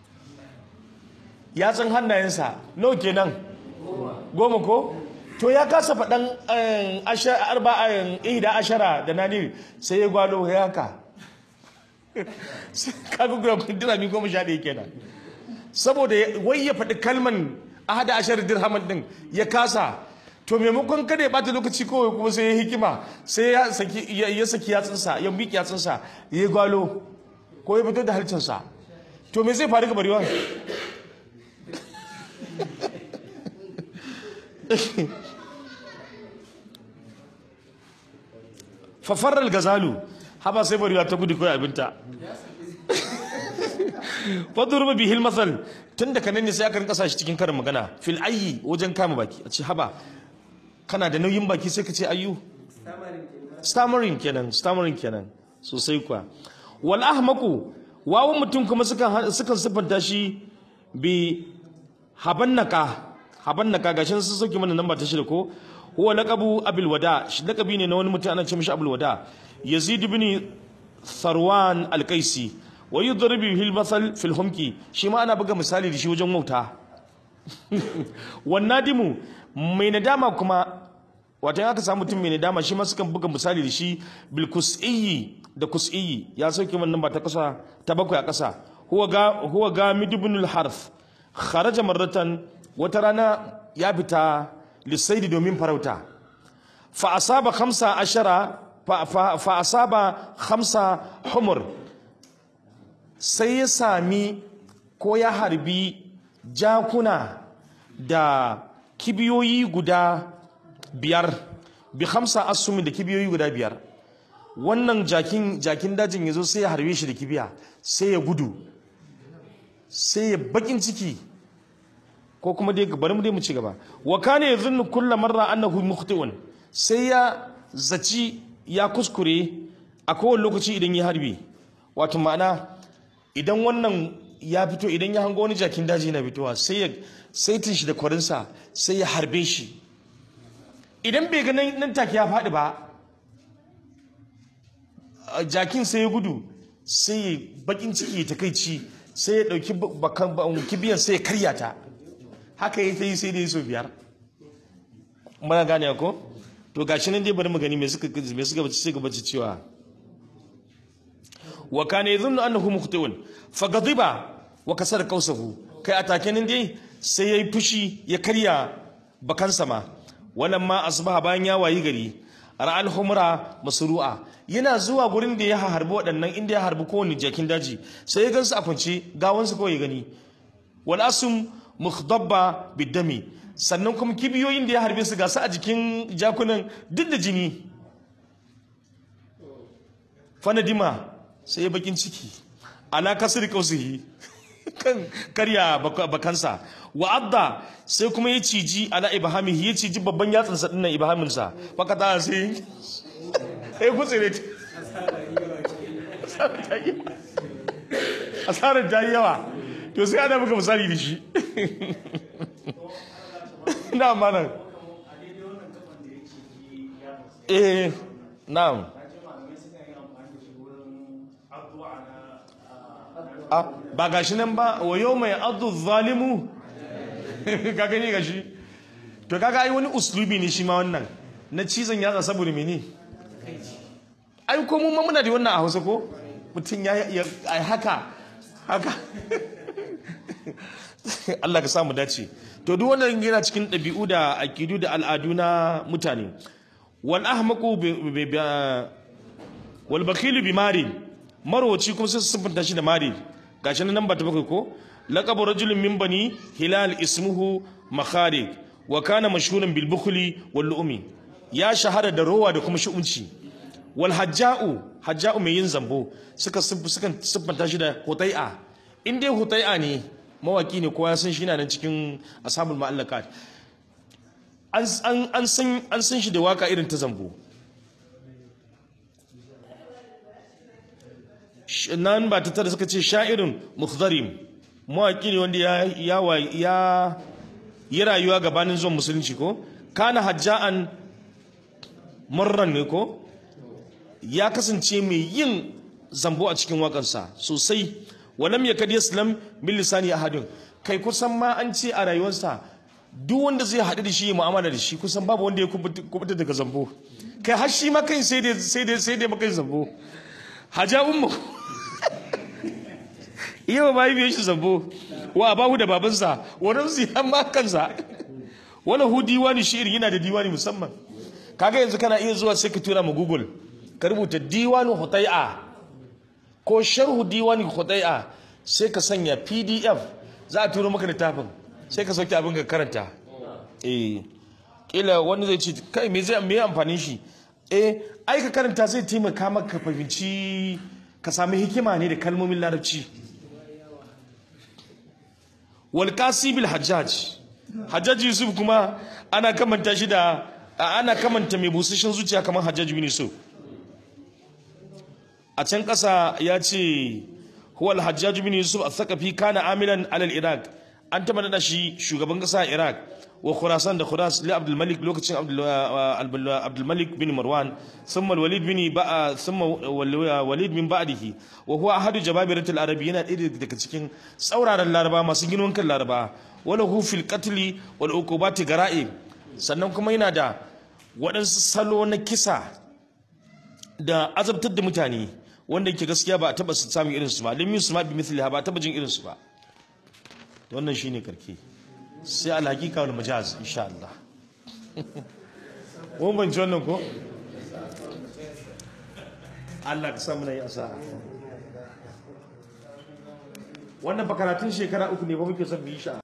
A: yatsun hannayensa nawa kenan goma ko to ya kasa faɗan arba'in ihda ashara da nani sai ya gwalo ya haka kaga guda dirami goma sha ɗaya kenan saboda wai ya faɗi kalman ahada ashar dirhaman din ya kasa to maimakon kada ya bata lokaci kawai kuma sai ya hikima sai ya saki ya saki yatsunsa ya miƙe yatsunsa ya gwalo ko ya fito da halcinsa to me zai faru ga barewan fafarar gazalu haba sai barewa ta gudu kawai abinta fadurba bihil masal tun da kanan ne sai aka rinka shi cikin karin magana fil ayyi wajen kama baki a ce haba kana da nauyin baki sai ka ce ayyu stammering kenan stammering kenan sosai kuwa wal ahmaku wawan mutum kuma sukan sukan sifanta shi bi habannaka habannaka gashin sun sauke mana namba ta shida ko huwa laqabu abul wada shi laqabi ne na wani mutum ana ce mishi abul wada yazid ibn sarwan al-qaisi wa yudribu bihi al-masal fi al-humki shi ma ana buga misali da shi wajen wauta wannadimu mai nadama kuma wato aka samu mutum mai nadama shi ma sukan buga misali da shi bil kus'iyi da kus'iyi ya sauke wannan ba ta kasa ta bakwai a kasa huwa ga huwa ga midibun al-harth kharaja marratan wata rana ya fita lisaidi domin farauta fa asaba khamsa ashara fa, fa, fa asaba khamsa humur sai ya sami ko ya harbi jakuna da kibiyoyi guda biyar bi hamsa asumi da kibiyoyi guda biyar wannan jakin jakin dajin ya zo sai ya harbe shi da kibiya sai ya gudu sai ya bakin ciki ko kuma dai bari mu dai mu ci gaba wa kana yadhunnu kullu marra annahu mukhti'un sai ya zaci ya kuskure a kowane lokaci idan ya harbi wato ma'ana idan wannan ya fito idan ya hango wani jakin daji na fitowa sai ya saitin shi da kwarinsa sai ya harbe shi idan bai ganin nan take ya faɗi ba jakin sai ya gudu sai ya bakin ciki ya takaici sai ya ɗauki kibiyan sai ya karya ta haka ya ta yi sai da yi so biyar mana gane ko to gashi nan dai bari mu gani me suka me suka bace gaba cewa wa kana yadhunnu annahu mukhti'un fa ghadiba wa kasar kausahu kai atake nan dai sai yayi fushi ya karya bakansa ma walamma asbaha bayan ya wayi gari ra'al humra masru'a yana zuwa gurin da ya harbi waɗannan inda ya harbi kowane jakin daji sai ya gansu a kwance gawansu kawai ya gani wal asum mukhdabba bidami sannan kuma kibiyoyin da ya harbe su gasu a jikin jakunan duk da jini fanadima sai ya bakin ciki ala kasri kausihi kan karya bak- bakansa wa adda sai kuma ya ciji ala ibhamihi ya ciji babban yatsan sa dinnan ibhamin sa baka ta sai sai gutsire ta asarar ta yi yawa to sai ana maka misali da shi na mana
D: a daidai wannan kafan da yake ji ya fasu
A: eh na'am
D: na ce malamai suna yin amfani da shi wurin addu'a na
A: Ah, ba gashi nan ba wa yau mai adu zalimu ka gani gashi to kaga ai wani uslubi ne shi ma wannan na cizon yatsa saboda mene ai ko mun ma muna da wannan a Hausa ko mutum ya ya ai haka haka Allah ka samu dace to duk wannan yana cikin ɗabi'u da aqidu da al'adu na mutane wal ahmaqu bi bi- bi- wal bakhilu bi mari marwaci kuma sai su siffanta shi da mari gashi nan ba ta bakwai ko laqabu rajulin min bani hilal ismuhu makharik wa kana mashhuran bil bukhli wal lu'mi ya shahara da rowa da kuma shu'unci wal hajja'u hajja'u mai yin zambo suka siff- suka siffanta shi da hutai'a in dai hutai'a ne mawaki ne kowa ya san shi na nan cikin ashabul ma'allakat an an an san an san shi da waka irin ta zambo Sh- nan ba ta tara suka ce sha'irin mukhzarim mawaƙi ne wanda ya ya wa- ya yi rayuwa gabanin zuwan musulunci ko kana hajja'an murran ne ko ya kasance mai yin zambo a cikin waƙarsa sosai walam yakad yaslam bil lisani ahadun kai kusan ma an ce a rayuwarsa duk wanda zai haɗu da shi ya mu'amala da shi kusan babu wanda ya kubuta kubuta daga zambo kai har shi ma kai sai dai sai dai sai dai maka zambo haja ummu iya ba yi shi zambo wa abahu da babansa wani su ya ma kansa wani hu diwani shi'ir yana da diwani musamman kaga yanzu kana iya zuwa sai ka tura ma google ka rubuta diwanin hutai'a ko sharhu diwanin hutai'a sai ka sanya pdf za a turo maka littafin sai ka sauke abin ka karanta eh kila wani zai ce kai me zai me amfanin shi eh ai ka karanta zai taimaka maka ka fahimci ka sami hikima ne da kalmomin larabci wal qasibil hajjaj hajjaj yusuf kuma ana kamanta shi da a- ana kamanta mai busashin zuciya kamar hajjaj bin yusuf a can ƙasa ya ce huwal hajjaj bin yusuf al-thaqafi kana amilan alal iraq an taba nada shi shugaban ƙasa a iraq wa khurasan da khuras li abdul malik lokacin abdul uh, abdul malik bin marwan thumma walid bin ba'a thumma wal- walid min ba'dihi wa huwa ahadu jababirat al-arabi yana ɗaya daga cikin tsauraran laraba masu girman kan laraba wala hu fil qatl wal uqubati gara'ib sannan kuma yana da waɗansu salo na kisa da azabtar da mutane wanda yake gaskiya ba a taba samun irinsu ba lim yusma bi mithliha ba a taba jin irinsu ba wannan shine karke sai alhaqiqa wal majaz insha Allah mun ban wannan ko Allah ka samu nayi asara wannan ba karatun shekara uku ne ba muke son mu yi shi a